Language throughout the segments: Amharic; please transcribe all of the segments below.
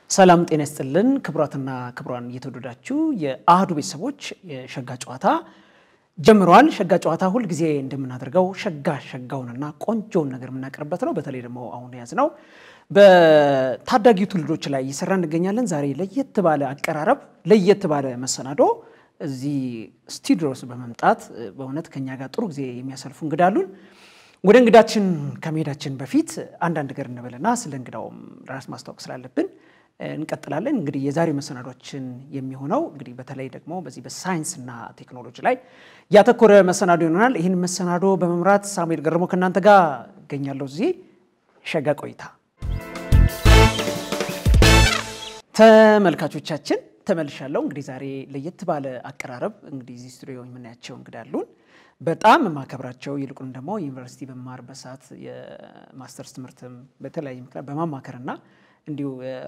ሰላም ጤና ይስጥልን ክቡራትና ክቡራን እየተወደዳችሁ የአህዱ ቤተሰቦች የሸጋ ጨዋታ ጀምረዋል። ሸጋ ጨዋታ ሁል ጊዜ እንደምናደርገው ሸጋ ሸጋውንና ቆንጆውን ነገር የምናቀርበት ነው። በተለይ ደግሞ አሁን የያዝ ነው በታዳጊ ትውልዶች ላይ እየሰራ እንገኛለን። ዛሬ ለየት ባለ አቀራረብ፣ ለየት ባለ መሰናዶ እዚህ ስቱዲዮ ውስጥ በመምጣት በእውነት ከኛ ጋር ጥሩ ጊዜ የሚያሳልፉ እንግዳ አሉን። ወደ እንግዳችን ከመሄዳችን በፊት አንዳንድ ነገር እንበልና ስለ እንግዳውም ራስ ማስታወቅ ስላለብን እንቀጥላለን። እንግዲህ የዛሬ መሰናዶችን የሚሆነው እንግዲህ በተለይ ደግሞ በዚህ በሳይንስና ቴክኖሎጂ ላይ ያተኮረ መሰናዶ ይሆናል። ይህን መሰናዶ በመምራት ሳሙኤል ገርሞ ከእናንተ ጋር እገኛለሁ። እዚህ ሸጋ ቆይታ ተመልካቾቻችን ተመልሻለሁ። እንግዲህ ዛሬ ለየት ባለ አቀራረብ እንግዲህ እዚህ ስቱዲዮ የምናያቸው እንግዳ አሉን። በጣም የማከብራቸው ይልቁን ደግሞ ዩኒቨርሲቲ በመማርበት ሰዓት የማስተርስ ትምህርትም በተለያየ ምክንያት በማማከርና እንዲሁ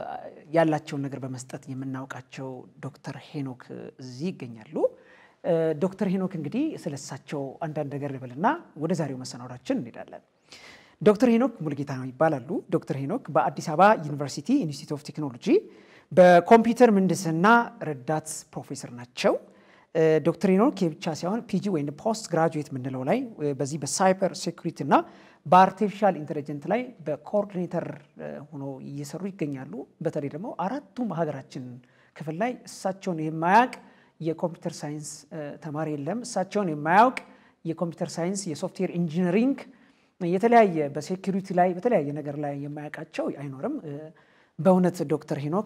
ያላቸውን ነገር በመስጠት የምናውቃቸው ዶክተር ሄኖክ እዚህ ይገኛሉ። ዶክተር ሄኖክ እንግዲህ ስለሳቸው አንዳንድ ነገር ልበልና ወደ ዛሬው መሰናዷችን እንሄዳለን። ዶክተር ሄኖክ ሙልጌታ ነው ይባላሉ። ዶክተር ሄኖክ በአዲስ አበባ ዩኒቨርሲቲ ኢንስቲትዩት ኦፍ ቴክኖሎጂ በኮምፒውተር ምህንድስና ረዳት ፕሮፌሰር ናቸው። ዶክተር ሄኖክ የብቻ ሳይሆን ፒጂ ወይም ፖስት ግራጁዌት የምንለው ላይ በዚህ በሳይበር ሴኩሪቲ እና በአርቲፊሻል ኢንቴሊጀንት ላይ በኮኦርዲኔተር ሆኖ እየሰሩ ይገኛሉ። በተለይ ደግሞ አራቱም ሀገራችን ክፍል ላይ እሳቸውን የማያውቅ የኮምፒውተር ሳይንስ ተማሪ የለም። እሳቸውን የማያውቅ የኮምፒውተር ሳይንስ፣ የሶፍትዌር ኢንጂነሪንግ የተለያየ በሴኩሪቲ ላይ በተለያየ ነገር ላይ የማያውቃቸው አይኖርም። በእውነት ዶክተር ሄኖክ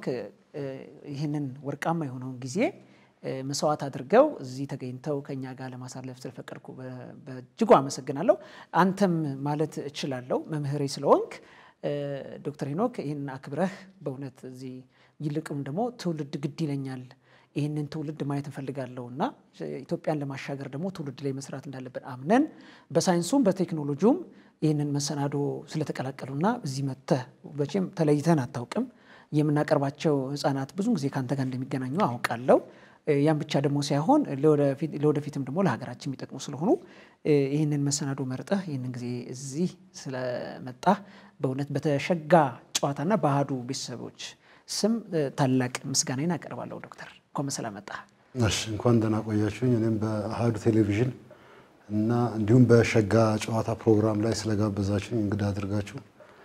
ይህንን ወርቃማ የሆነውን ጊዜ መስዋዕት አድርገው እዚህ ተገኝተው ከኛ ጋር ለማሳለፍ ስለፈቀድኩ በእጅጉ አመሰግናለሁ። አንተም ማለት እችላለሁ መምህሬ ስለሆንክ ዶክተር ሄኖክ ይህን አክብረህ በእውነት እዚህ ይልቅም ደግሞ ትውልድ ግድ ይለኛል ይህንን ትውልድ ማየት እንፈልጋለሁ እና ኢትዮጵያን ለማሻገር ደግሞ ትውልድ ላይ መስራት እንዳለብን አምነን በሳይንሱም በቴክኖሎጂውም ይህንን መሰናዶ ስለተቀላቀሉና እዚህ መጥተህ መቼም ተለይተን አታውቅም። የምናቀርባቸው ህጻናት ብዙ ጊዜ ከአንተ ጋር እንደሚገናኙ አውቃለሁ። ያን ብቻ ደግሞ ሳይሆን ለወደፊትም ደግሞ ለሀገራችን የሚጠቅሙ ስለሆኑ ይህንን መሰናዶ መርጠህ ይህንን ጊዜ እዚህ ስለመጣህ በእውነት በተሸጋ ጨዋታና በአህዱ ቤተሰቦች ስም ታላቅ ምስጋናዬን አቀርባለሁ። ዶክተር እንኳን በሰላም መጣህ። እሺ እንኳን ደህና ቆያችሁኝ። እኔም በአህዱ ቴሌቪዥን እና እንዲሁም በሸጋ ጨዋታ ፕሮግራም ላይ ስለጋበዛችሁኝ እንግዳ አድርጋችሁ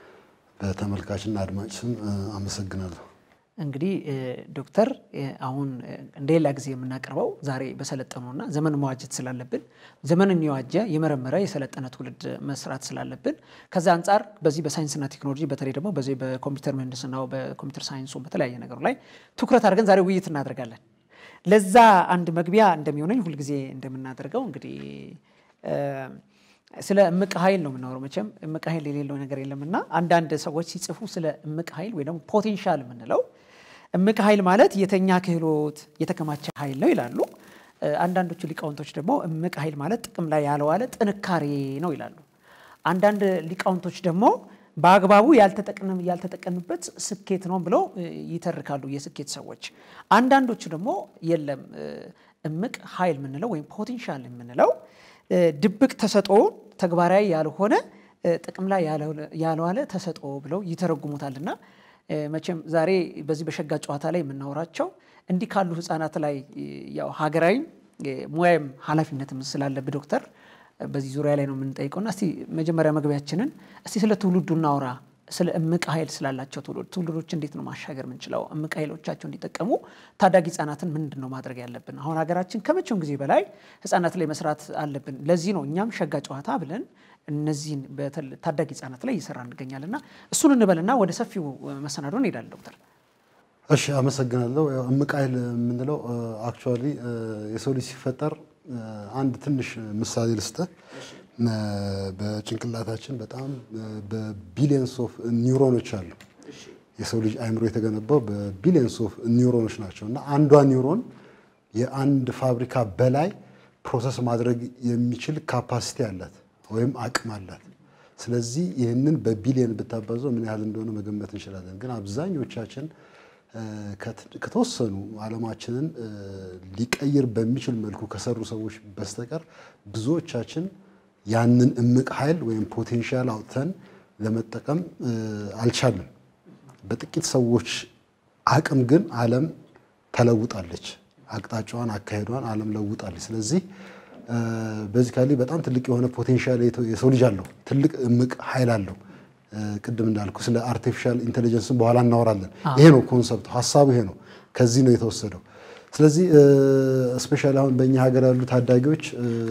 በተመልካችና አድማጭ ስም አመሰግናለሁ። እንግዲህ ዶክተር አሁን እንደሌላ ጊዜ የምናቀርበው ዛሬ በሰለጠነውና ዘመን መዋጀት ስላለብን ዘመንን የዋጀ የመረመረ የሰለጠነ ትውልድ መስራት ስላለብን ከዛ አንጻር በዚህ በሳይንስና ቴክኖሎጂ በተለይ ደግሞ በዚህ በኮምፒውተር ምህንድስናው በኮምፒውተር ሳይንሱ በተለያየ ነገሩ ላይ ትኩረት አድርገን ዛሬ ውይይት እናደርጋለን። ለዛ አንድ መግቢያ እንደሚሆነኝ ሁልጊዜ እንደምናደርገው እንግዲህ ስለ እምቅ ኃይል ነው የምናወራው። መቼም እምቅ ኃይል የሌለው ነገር የለምና አንዳንድ ሰዎች ሲጽፉ ስለ እምቅ ኃይል ወይ ደግሞ ፖቴንሻል የምንለው እምቅ ኃይል ማለት የተኛ ክህሎት የተከማቸ ኃይል ነው ይላሉ። አንዳንዶቹ ሊቃውንቶች ደግሞ እምቅ ኃይል ማለት ጥቅም ላይ ያልዋለ ጥንካሬ ነው ይላሉ። አንዳንድ ሊቃውንቶች ደግሞ በአግባቡ ያልተጠቀምበት ስኬት ነው ብለው ይተርካሉ የስኬት ሰዎች። አንዳንዶቹ ደግሞ የለም እምቅ ኃይል የምንለው ወይም ፖቴንሻል የምንለው ድብቅ ተሰጥኦ ተግባራዊ ያልሆነ ጥቅም ላይ ያልዋለ ተሰጥኦ ብለው ይተረጉሙታልና መቼም ዛሬ በዚህ በሸጋ ጨዋታ ላይ የምናወራቸው እንዲህ ካሉ ህፃናት ላይ ያው ሀገራዊ ሙያም ኃላፊነትም ስላለብህ ዶክተር በዚህ ዙሪያ ላይ ነው የምንጠይቀውና እስቲ መጀመሪያ መግቢያችንን እስቲ ስለ ትውልዱ እናውራ። ስለ እምቅ ኃይል ስላላቸው ትውልድ ትውልዶች እንዴት ነው ማሻገር የምንችለው? እምቅ ኃይሎቻቸው እንዲጠቀሙ ታዳጊ ህጻናትን ምንድን ነው ማድረግ ያለብን? አሁን ሀገራችን ከመቼውም ጊዜ በላይ ህጻናት ላይ መስራት አለብን። ለዚህ ነው እኛም ሸጋ ጨዋታ ብለን እነዚህን ታዳጊ ህጻናት ላይ እየሰራ እንገኛልና እሱን እንበልና ወደ ሰፊው መሰናዶ እንሄዳለን። ዶክተር እሺ፣ አመሰግናለሁ። ያው እምቅ ኃይል የምንለው አክቹዋሊ የሰው ልጅ ሲፈጠር አንድ ትንሽ ምሳሌ ልስጥህ። በጭንቅላታችን በጣም በቢሊየንስ ኦፍ ኒውሮኖች አሉ። የሰው ልጅ አይምሮ የተገነባው በቢሊየንስ ኦፍ ኒውሮኖች ናቸው እና አንዷ ኒውሮን የአንድ ፋብሪካ በላይ ፕሮሰስ ማድረግ የሚችል ካፓሲቲ አላት ወይም አቅም አላት። ስለዚህ ይህንን በቢሊየን ብታባዘው ምን ያህል እንደሆነ መገመት እንችላለን። ግን አብዛኞቻችን ከተወሰኑ ዓለማችንን ሊቀይር በሚችል መልኩ ከሰሩ ሰዎች በስተቀር ብዙዎቻችን ያንን እምቅ ኃይል ወይም ፖቴንሻል አውጥተን ለመጠቀም አልቻልም። በጥቂት ሰዎች አቅም ግን ዓለም ተለውጣለች። አቅጣጫዋን አካሄዷን ዓለም ለውጣለች። ስለዚህ በዚህ ካሊ በጣም ትልቅ የሆነ ፖቴንሻል የሰው ልጅ አለው። ትልቅ እምቅ ኃይል አለው። ቅድም እንዳልኩ ስለ አርቲፊሻል ኢንቴሊጀንስን በኋላ እናወራለን። ይሄ ነው ኮንሰፕቱ፣ ሀሳቡ ይሄ ነው። ከዚህ ነው የተወሰደው። ስለዚህ ስፔሻሊ አሁን በእኛ ሀገር ያሉ ታዳጊዎች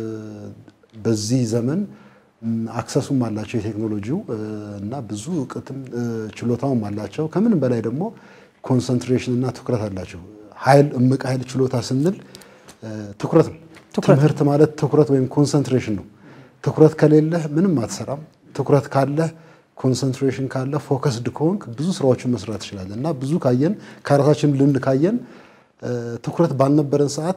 በዚህ ዘመን አክሰሱም አላቸው የቴክኖሎጂው እና ብዙ እውቀትም ችሎታውም አላቸው። ከምንም በላይ ደግሞ ኮንሰንትሬሽን እና ትኩረት አላቸው። ኃይል እምቅ ኃይል ችሎታ ስንል ትኩረት ነው። ትምህርት ማለት ትኩረት ወይም ኮንሰንትሬሽን ነው። ትኩረት ከሌለህ ምንም አትሰራም። ትኩረት ካለህ ኮንሰንትሬሽን ካለ ፎከስድ ከሆንክ ብዙ ስራዎችን መስራት ትችላለህ እና ብዙ ካየን ከራሳችን ልምድ ካየን ትኩረት ባልነበረን ሰዓት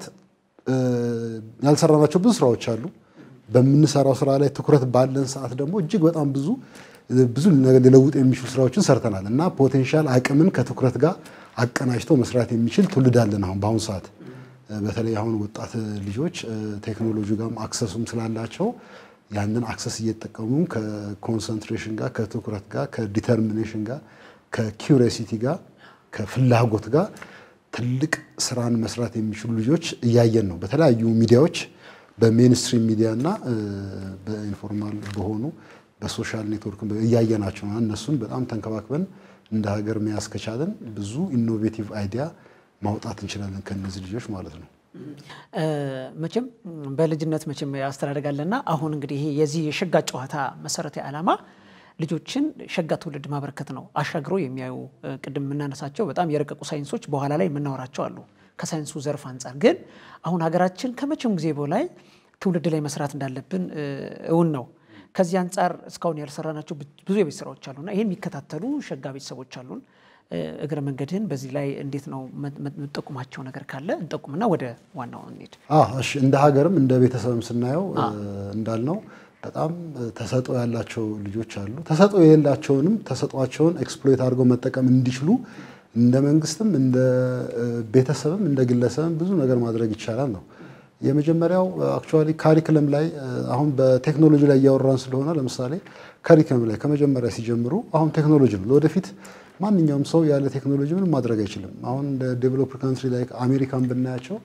ያልሰራናቸው ብዙ ስራዎች አሉ። በምንሰራው ስራ ላይ ትኩረት ባለን ሰዓት ደግሞ እጅግ በጣም ብዙ ብዙ ነገር ሊለውጥ የሚችሉ ስራዎችን ሰርተናል እና ፖቴንሻል አቅምን ከትኩረት ጋር አቀናጅቶ መስራት የሚችል ትውልድ አለን አሁን በአሁኑ ሰዓት በተለይ አሁን ወጣት ልጆች ቴክኖሎጂ ጋርም አክሰሱም ስላላቸው ያንን አክሰስ እየተጠቀሙ ከኮንሰንትሬሽን ጋር ከትኩረት ጋር ከዲተርሚኔሽን ጋር ከኪውሪሲቲ ጋር ከፍላጎት ጋር ትልቅ ስራን መስራት የሚችሉ ልጆች እያየን ነው። በተለያዩ ሚዲያዎች በሜንስትሪም ሚዲያ እና በኢንፎርማል በሆኑ በሶሻል ኔትወርክ እያየናቸው ነው። እነሱን በጣም ተንከባክበን እንደ ሀገር መያዝ ከቻለን ብዙ ኢኖቬቲቭ አይዲያ ማውጣት እንችላለን ከእነዚህ ልጆች ማለት ነው። መቼም በልጅነት መቼም ያስተዳደጋለና አሁን እንግዲህ ይሄ የዚህ የሸጋ ጨዋታ መሰረታዊ ዓላማ ልጆችን ሸጋ ትውልድ ማበረከት ነው። አሻግሮ የሚያዩ ቅድም የምናነሳቸው በጣም የረቀቁ ሳይንሶች በኋላ ላይ የምናወራቸው አሉ። ከሳይንሱ ዘርፍ አንጻር ግን አሁን ሀገራችን ከመቼም ጊዜ በላይ ትውልድ ላይ መስራት እንዳለብን እውን ነው። ከዚህ አንጻር እስካሁን ያልሰራናቸው ብዙ የቤት ስራዎች አሉና ይህን የሚከታተሉ ሸጋ ቤተሰቦች አሉን። እግረ መንገድህን በዚህ ላይ እንዴት ነው የምጠቁማቸው ነገር ካለ እንጠቁምና ወደ ዋናው እንሂድ። እሺ እንደ ሀገርም እንደ ቤተሰብም ስናየው እንዳልነው በጣም ተሰጥኦ ያላቸው ልጆች አሉ። ተሰጥኦ የሌላቸውንም ተሰጥኦቸውን ኤክስፕሎይት አድርገው መጠቀም እንዲችሉ እንደ መንግስትም እንደ ቤተሰብም እንደ ግለሰብም ብዙ ነገር ማድረግ ይቻላል ነው። የመጀመሪያው አክቹዋሊ ካሪክለም ላይ አሁን በቴክኖሎጂ ላይ እያወራን ስለሆነ ለምሳሌ ካሪክለም ላይ ከመጀመሪያ ሲጀምሩ አሁን ቴክኖሎጂ ነው ለወደፊት ማንኛውም ሰው ያለ ቴክኖሎጂ ምንም ማድረግ አይችልም። አሁን እንደ ዴቨሎፕድ ካንትሪ ላይ አሜሪካን ብናያቸው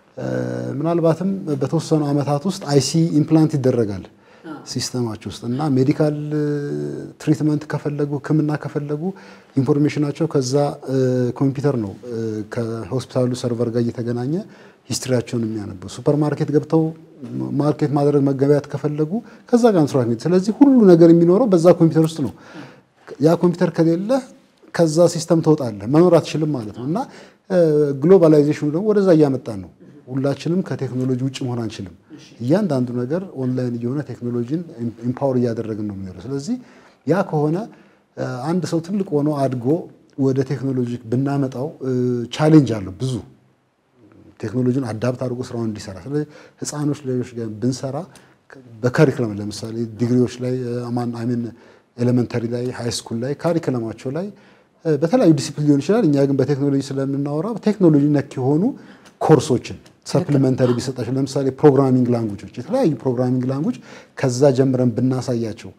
ምናልባትም በተወሰኑ ዓመታት ውስጥ አይሲ ኢምፕላንት ይደረጋል ሲስተማቸው ውስጥ እና ሜዲካል ትሪትመንት ከፈለጉ ሕክምና ከፈለጉ ኢንፎርሜሽናቸው ከዛ ኮምፒውተር ነው ከሆስፒታሉ ሰርቨር ጋር እየተገናኘ ሂስትሪያቸውን የሚያነበው። ሱፐር ማርኬት ገብተው ማርኬት ማድረግ መገበያት ከፈለጉ ከዛ ጋር ኢንስትራክት። ስለዚህ ሁሉ ነገር የሚኖረው በዛ ኮምፒውተር ውስጥ ነው። ያ ኮምፒውተር ከሌለ ከዛ ሲስተም ትወጣለህ፣ መኖር አትችልም ማለት ነው እና ግሎባላይዜሽኑ ደግሞ ወደዛ እያመጣን ነው። ሁላችንም ከቴክኖሎጂ ውጭ መሆን አንችልም። እያንዳንዱ ነገር ኦንላይን እየሆነ ቴክኖሎጂን ኢምፓወር እያደረግን ነው የሚኖረው። ስለዚህ ያ ከሆነ አንድ ሰው ትልቅ ሆኖ አድጎ ወደ ቴክኖሎጂ ብናመጣው ቻሌንጅ አለው ብዙ ቴክኖሎጂን አዳፕት አድርጎ ስራውን እንዲሰራ። ስለዚህ ህፃኖች ልጆች ጋር ብንሰራ በካሪክለም ለምሳሌ ዲግሪዎች ላይ አሚን ኤሌመንተሪ ላይ ሃይ ስኩል ላይ ካሪክለማቸው ላይ በተለያዩ ዲሲፕሊን ሊሆን ይችላል። እኛ ግን በቴክኖሎጂ ስለምናወራ ቴክኖሎጂ ነክ የሆኑ ኮርሶችን ሰፕሊመንተሪ ቢሰጣቸው ለምሳሌ ፕሮግራሚንግ ላንጉጆች፣ የተለያዩ ፕሮግራሚንግ ላንጉጅ ከዛ ጀምረን ብናሳያቸው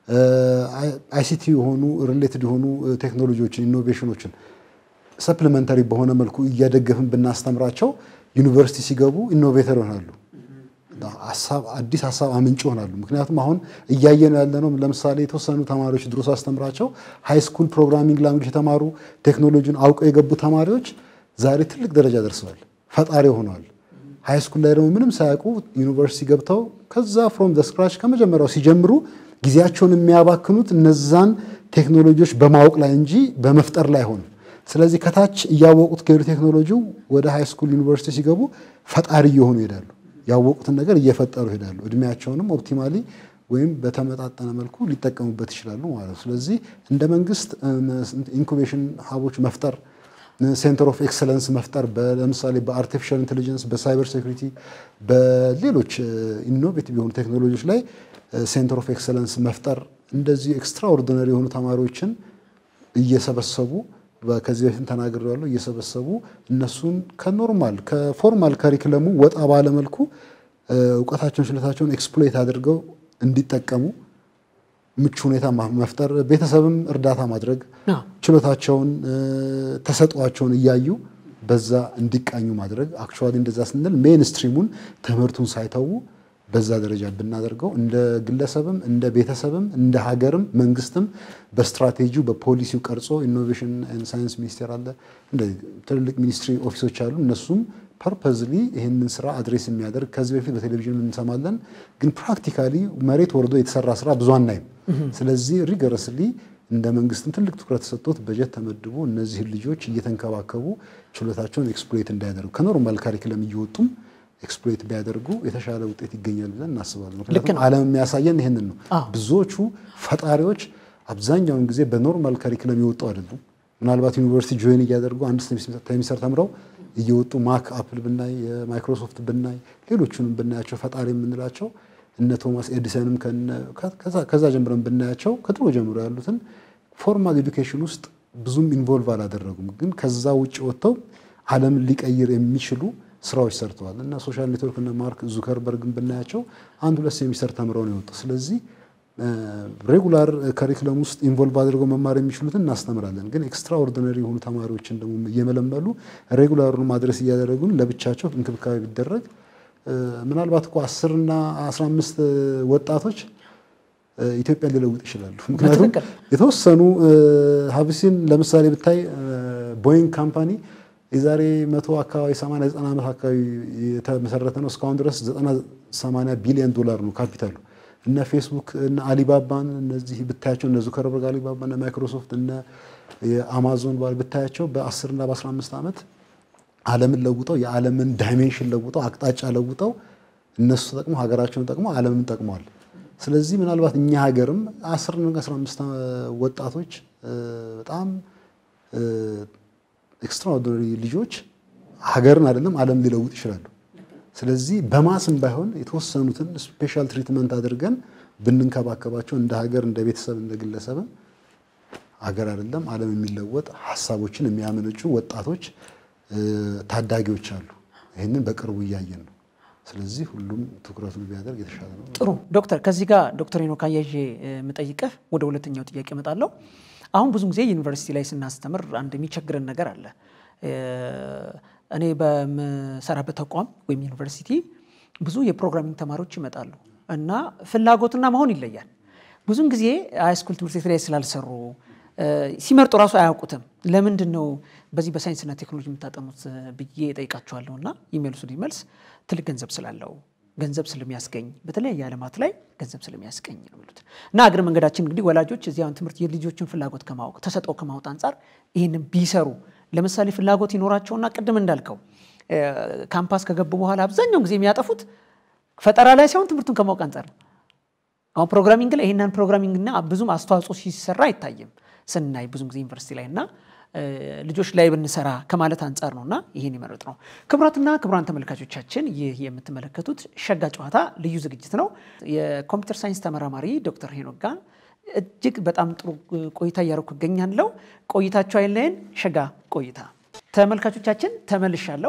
አይሲቲ የሆኑ ሪሌትድ የሆኑ ቴክኖሎጂዎችን ኢኖቬሽኖችን ሰፕሊመንተሪ በሆነ መልኩ እያደገፍን ብናስተምራቸው ዩኒቨርሲቲ ሲገቡ ኢኖቬተር ይሆናሉ። አዲስ ሀሳብ አምንጭ ይሆናሉ። ምክንያቱም አሁን እያየነው ያለነው ለምሳሌ የተወሰኑ ተማሪዎች ድሮ ሳስተምራቸው ሃይ ስኩል ፕሮግራሚንግ ላንጉጅ የተማሩ ቴክኖሎጂን አውቀው የገቡ ተማሪዎች ዛሬ ትልቅ ደረጃ ደርሰዋል፣ ፈጣሪ ሆነዋል። ሃይ ስኩል ላይ ደግሞ ምንም ሳያውቁ ዩኒቨርሲቲ ገብተው ከዛ ፍሮም ዘ ስክራች ከመጀመሪያው ሲጀምሩ ጊዜያቸውን የሚያባክኑት እነዛን ቴክኖሎጂዎች በማወቅ ላይ እንጂ በመፍጠር ላይ ሆኑ። ስለዚህ ከታች እያወቁት ከሄዱ ቴክኖሎጂው ወደ ሃይ ስኩል ዩኒቨርሲቲ ሲገቡ ፈጣሪ እየሆኑ ይሄዳሉ። ያወቁትን ነገር እየፈጠሩ ይሄዳሉ። እድሜያቸውንም ኦፕቲማሊ ወይም በተመጣጠነ መልኩ ሊጠቀሙበት ይችላሉ ማለት ነው። ስለዚህ እንደ መንግስት ኢንኩቤሽን ሀቦች መፍጠር፣ ሴንተር ኦፍ ኤክሰለንስ መፍጠር ለምሳሌ በአርቲፊሻል ኢንቴሊጀንስ፣ በሳይበር ሴኩሪቲ፣ በሌሎች ኢኖቬቲቭ የሆኑ ቴክኖሎጂዎች ላይ ሴንተር ኦፍ ኤክሰለንስ መፍጠር እንደዚህ ኤክስትራኦርዲነሪ የሆኑ ተማሪዎችን እየሰበሰቡ ከዚህ በፊት ተናግሬያለሁ። እየሰበሰቡ እነሱን ከኖርማል ከፎርማል ካሪክለሙ ወጣ ባለመልኩ እውቀታቸውን ችሎታቸውን ኤክስፕሎይት አድርገው እንዲጠቀሙ ምቹ ሁኔታ መፍጠር፣ ቤተሰብም እርዳታ ማድረግ አዎ። ችሎታቸውን ተሰጧቸውን እያዩ በዛ እንዲቃኙ ማድረግ። አክቹዋሊ እንደዛ ስንል ሜንስትሪሙን ትምህርቱን ሳይተዉ በዛ ደረጃ ብናደርገው እንደ ግለሰብም እንደ ቤተሰብም እንደ ሀገርም መንግስትም በስትራቴጂው በፖሊሲው ቀርጾ ኢኖቬሽን ኤንድ ሳይንስ ሚኒስቴር አለ፣ እንደዚህ ትልልቅ ሚኒስትሪ ኦፊሶች አሉ። እነሱም ፐርፐዝሊ ይህንን ስራ አድሬስ የሚያደርግ ከዚህ በፊት በቴሌቪዥን እንሰማለን፣ ግን ፕራክቲካሊ መሬት ወርዶ የተሰራ ስራ ብዙ አናይም። ስለዚህ ሪገረስሊ እንደ መንግስትም ትልቅ ትኩረት ተሰጥቶት በጀት ተመድቦ እነዚህን ልጆች እየተንከባከቡ ችሎታቸውን ኤክስፕሎይት እንዳያደርጉ ከኖርማል ካሪክለም እየወጡም ኤክስፕሎይት ቢያደርጉ የተሻለ ውጤት ይገኛል ብለን እናስባለን። ምክንያቱም ዓለም የሚያሳየን ይህንን ነው። ብዙዎቹ ፈጣሪዎች አብዛኛውን ጊዜ በኖርማል ካሪክለም የወጡ አይደሉም። ምናልባት ዩኒቨርሲቲ ጆይን እያደርጉ አንድ ሴሚስተር ተምረው እየወጡ ማክ አፕል ብናይ የማይክሮሶፍት ብናይ ሌሎቹንም ብናያቸው ፈጣሪ የምንላቸው እነ ቶማስ ኤዲሰንም ከዛ ጀምረን ብናያቸው ከድሮ ጀምሮ ያሉትን ፎርማል ኤዱኬሽን ውስጥ ብዙም ኢንቮልቭ አላደረጉም። ግን ከዛ ውጭ ወጥተው ዓለምን ሊቀይር የሚችሉ ስራዎች ሰርተዋል እና ሶሻል ኔትወርክ እነ ማርክ ዙከርበርግን ብናያቸው አንድ ሁለት ሴሚስተር ተምረው ነው የወጡ። ስለዚህ ሬጉላር ከሪክለም ውስጥ ኢንቮልቭ አድርገው መማር የሚችሉትን እናስተምራለን። ግን ኤክስትራኦርዲነሪ የሆኑ ተማሪዎችን ደግሞ እየመለመሉ ሬጉላሩን ማድረስ እያደረጉን ለብቻቸው እንክብካቤ ቢደረግ ምናልባት እኮ አስር እና አስራ አምስት ወጣቶች ኢትዮጵያን ሊለውጥ ይችላሉ። ምክንያቱም የተወሰኑ ሀብሲን ለምሳሌ ብታይ ቦይንግ ካምፓኒ የዛሬ መቶ አካባቢ ሰማንያ ዘጠና ዓመት አካባቢ የተመሰረተ ነው። እስካሁን ድረስ ዘጠና ሰማንያ ቢሊዮን ዶላር ነው ካፒታሉ። እነ ፌስቡክ እነ አሊባባን እነዚህ ብታያቸው እነ ዙከርበርግ አሊባባ እነ ማይክሮሶፍት እነ የአማዞን ባል ብታያቸው በ10 እና በ15 ዓመት ዓለምን ለውጠው የዓለምን ዳይሜንሽን ለውጠው አቅጣጫ ለውጠው እነሱ ተጠቅመው ሀገራቸውን ጠቅመው ዓለምን ጠቅመዋል። ስለዚህ ምናልባት እኛ ሀገርም 10 እና 15 ወጣቶች በጣም ኤክስትራኦርዲነሪ ልጆች ሀገርን አይደለም ዓለም ሊለውጥ ይችላሉ። ስለዚህ በማስም ባይሆን የተወሰኑትን ስፔሻል ትሪትመንት አድርገን ብንንከባከባቸው እንደ ሀገር፣ እንደ ቤተሰብ፣ እንደ ግለሰብም ሀገር አይደለም ዓለም የሚለወጥ ሀሳቦችን የሚያመነጩ ወጣቶች ታዳጊዎች አሉ። ይህንን በቅርቡ እያየን ነው። ስለዚህ ሁሉም ትኩረቱን ቢያደርግ የተሻለ ነው። ጥሩ ዶክተር፣ ከዚህ ጋር ዶክተር ሄኖክ አያይዤ የምጠይቅህ ወደ ሁለተኛው ጥያቄ እመጣለሁ። አሁን ብዙ ጊዜ ዩኒቨርሲቲ ላይ ስናስተምር አንድ የሚቸግረን ነገር አለ። እኔ በምሰራበት ተቋም ወይም ዩኒቨርሲቲ ብዙ የፕሮግራሚንግ ተማሪዎች ይመጣሉ እና ፍላጎትና መሆን ይለያል። ብዙን ጊዜ ሃይስኩል ትምህርት ቤት ላይ ስላልሰሩ ሲመርጡ እራሱ አያውቁትም። ለምንድን ነው በዚህ በሳይንስና ቴክኖሎጂ የምታጠኑት ብዬ እጠይቃቸዋለሁ እና የሚመልሱልኝ መልስ ትልቅ ገንዘብ ስላለው ገንዘብ ስለሚያስገኝ በተለያየ ዓለማት ላይ ገንዘብ ስለሚያስገኝ ነው የሚሉት እና እግረ መንገዳችን እንግዲህ ወላጆች እዚያውን ትምህርት የልጆችን ፍላጎት ከማወቅ ተሰጠው ከማወቅ አንጻር ይህንን ቢሰሩ ለምሳሌ ፍላጎት ይኖራቸውና ቅድም እንዳልከው ካምፓስ ከገቡ በኋላ አብዛኛውን ጊዜ የሚያጠፉት ፈጠራ ላይ ሳይሆን ትምህርቱን ከማወቅ አንጻር ነው። አሁን ፕሮግራሚንግ ላይ ይህንን ፕሮግራሚንግና ብዙም አስተዋጽኦ ሲሰራ አይታይም ስናይ ብዙ ጊዜ ዩኒቨርሲቲ ላይ እና ልጆች ላይ ብንሰራ ከማለት አንጻር ነው እና ይህን ይመረጥ ነው። ክቡራትና ክቡራን ተመልካቾቻችን ይህ የምትመለከቱት ሸጋ ጨዋታ ልዩ ዝግጅት ነው። የኮምፒውተር ሳይንስ ተመራማሪ ዶክተር ሄኖክ ጋር እጅግ በጣም ጥሩ ቆይታ እያደረኩ እገኛለሁ። ቆይታቸው አይለየን። ሸጋ ቆይታ ተመልካቾቻችን ተመልሻለሁ።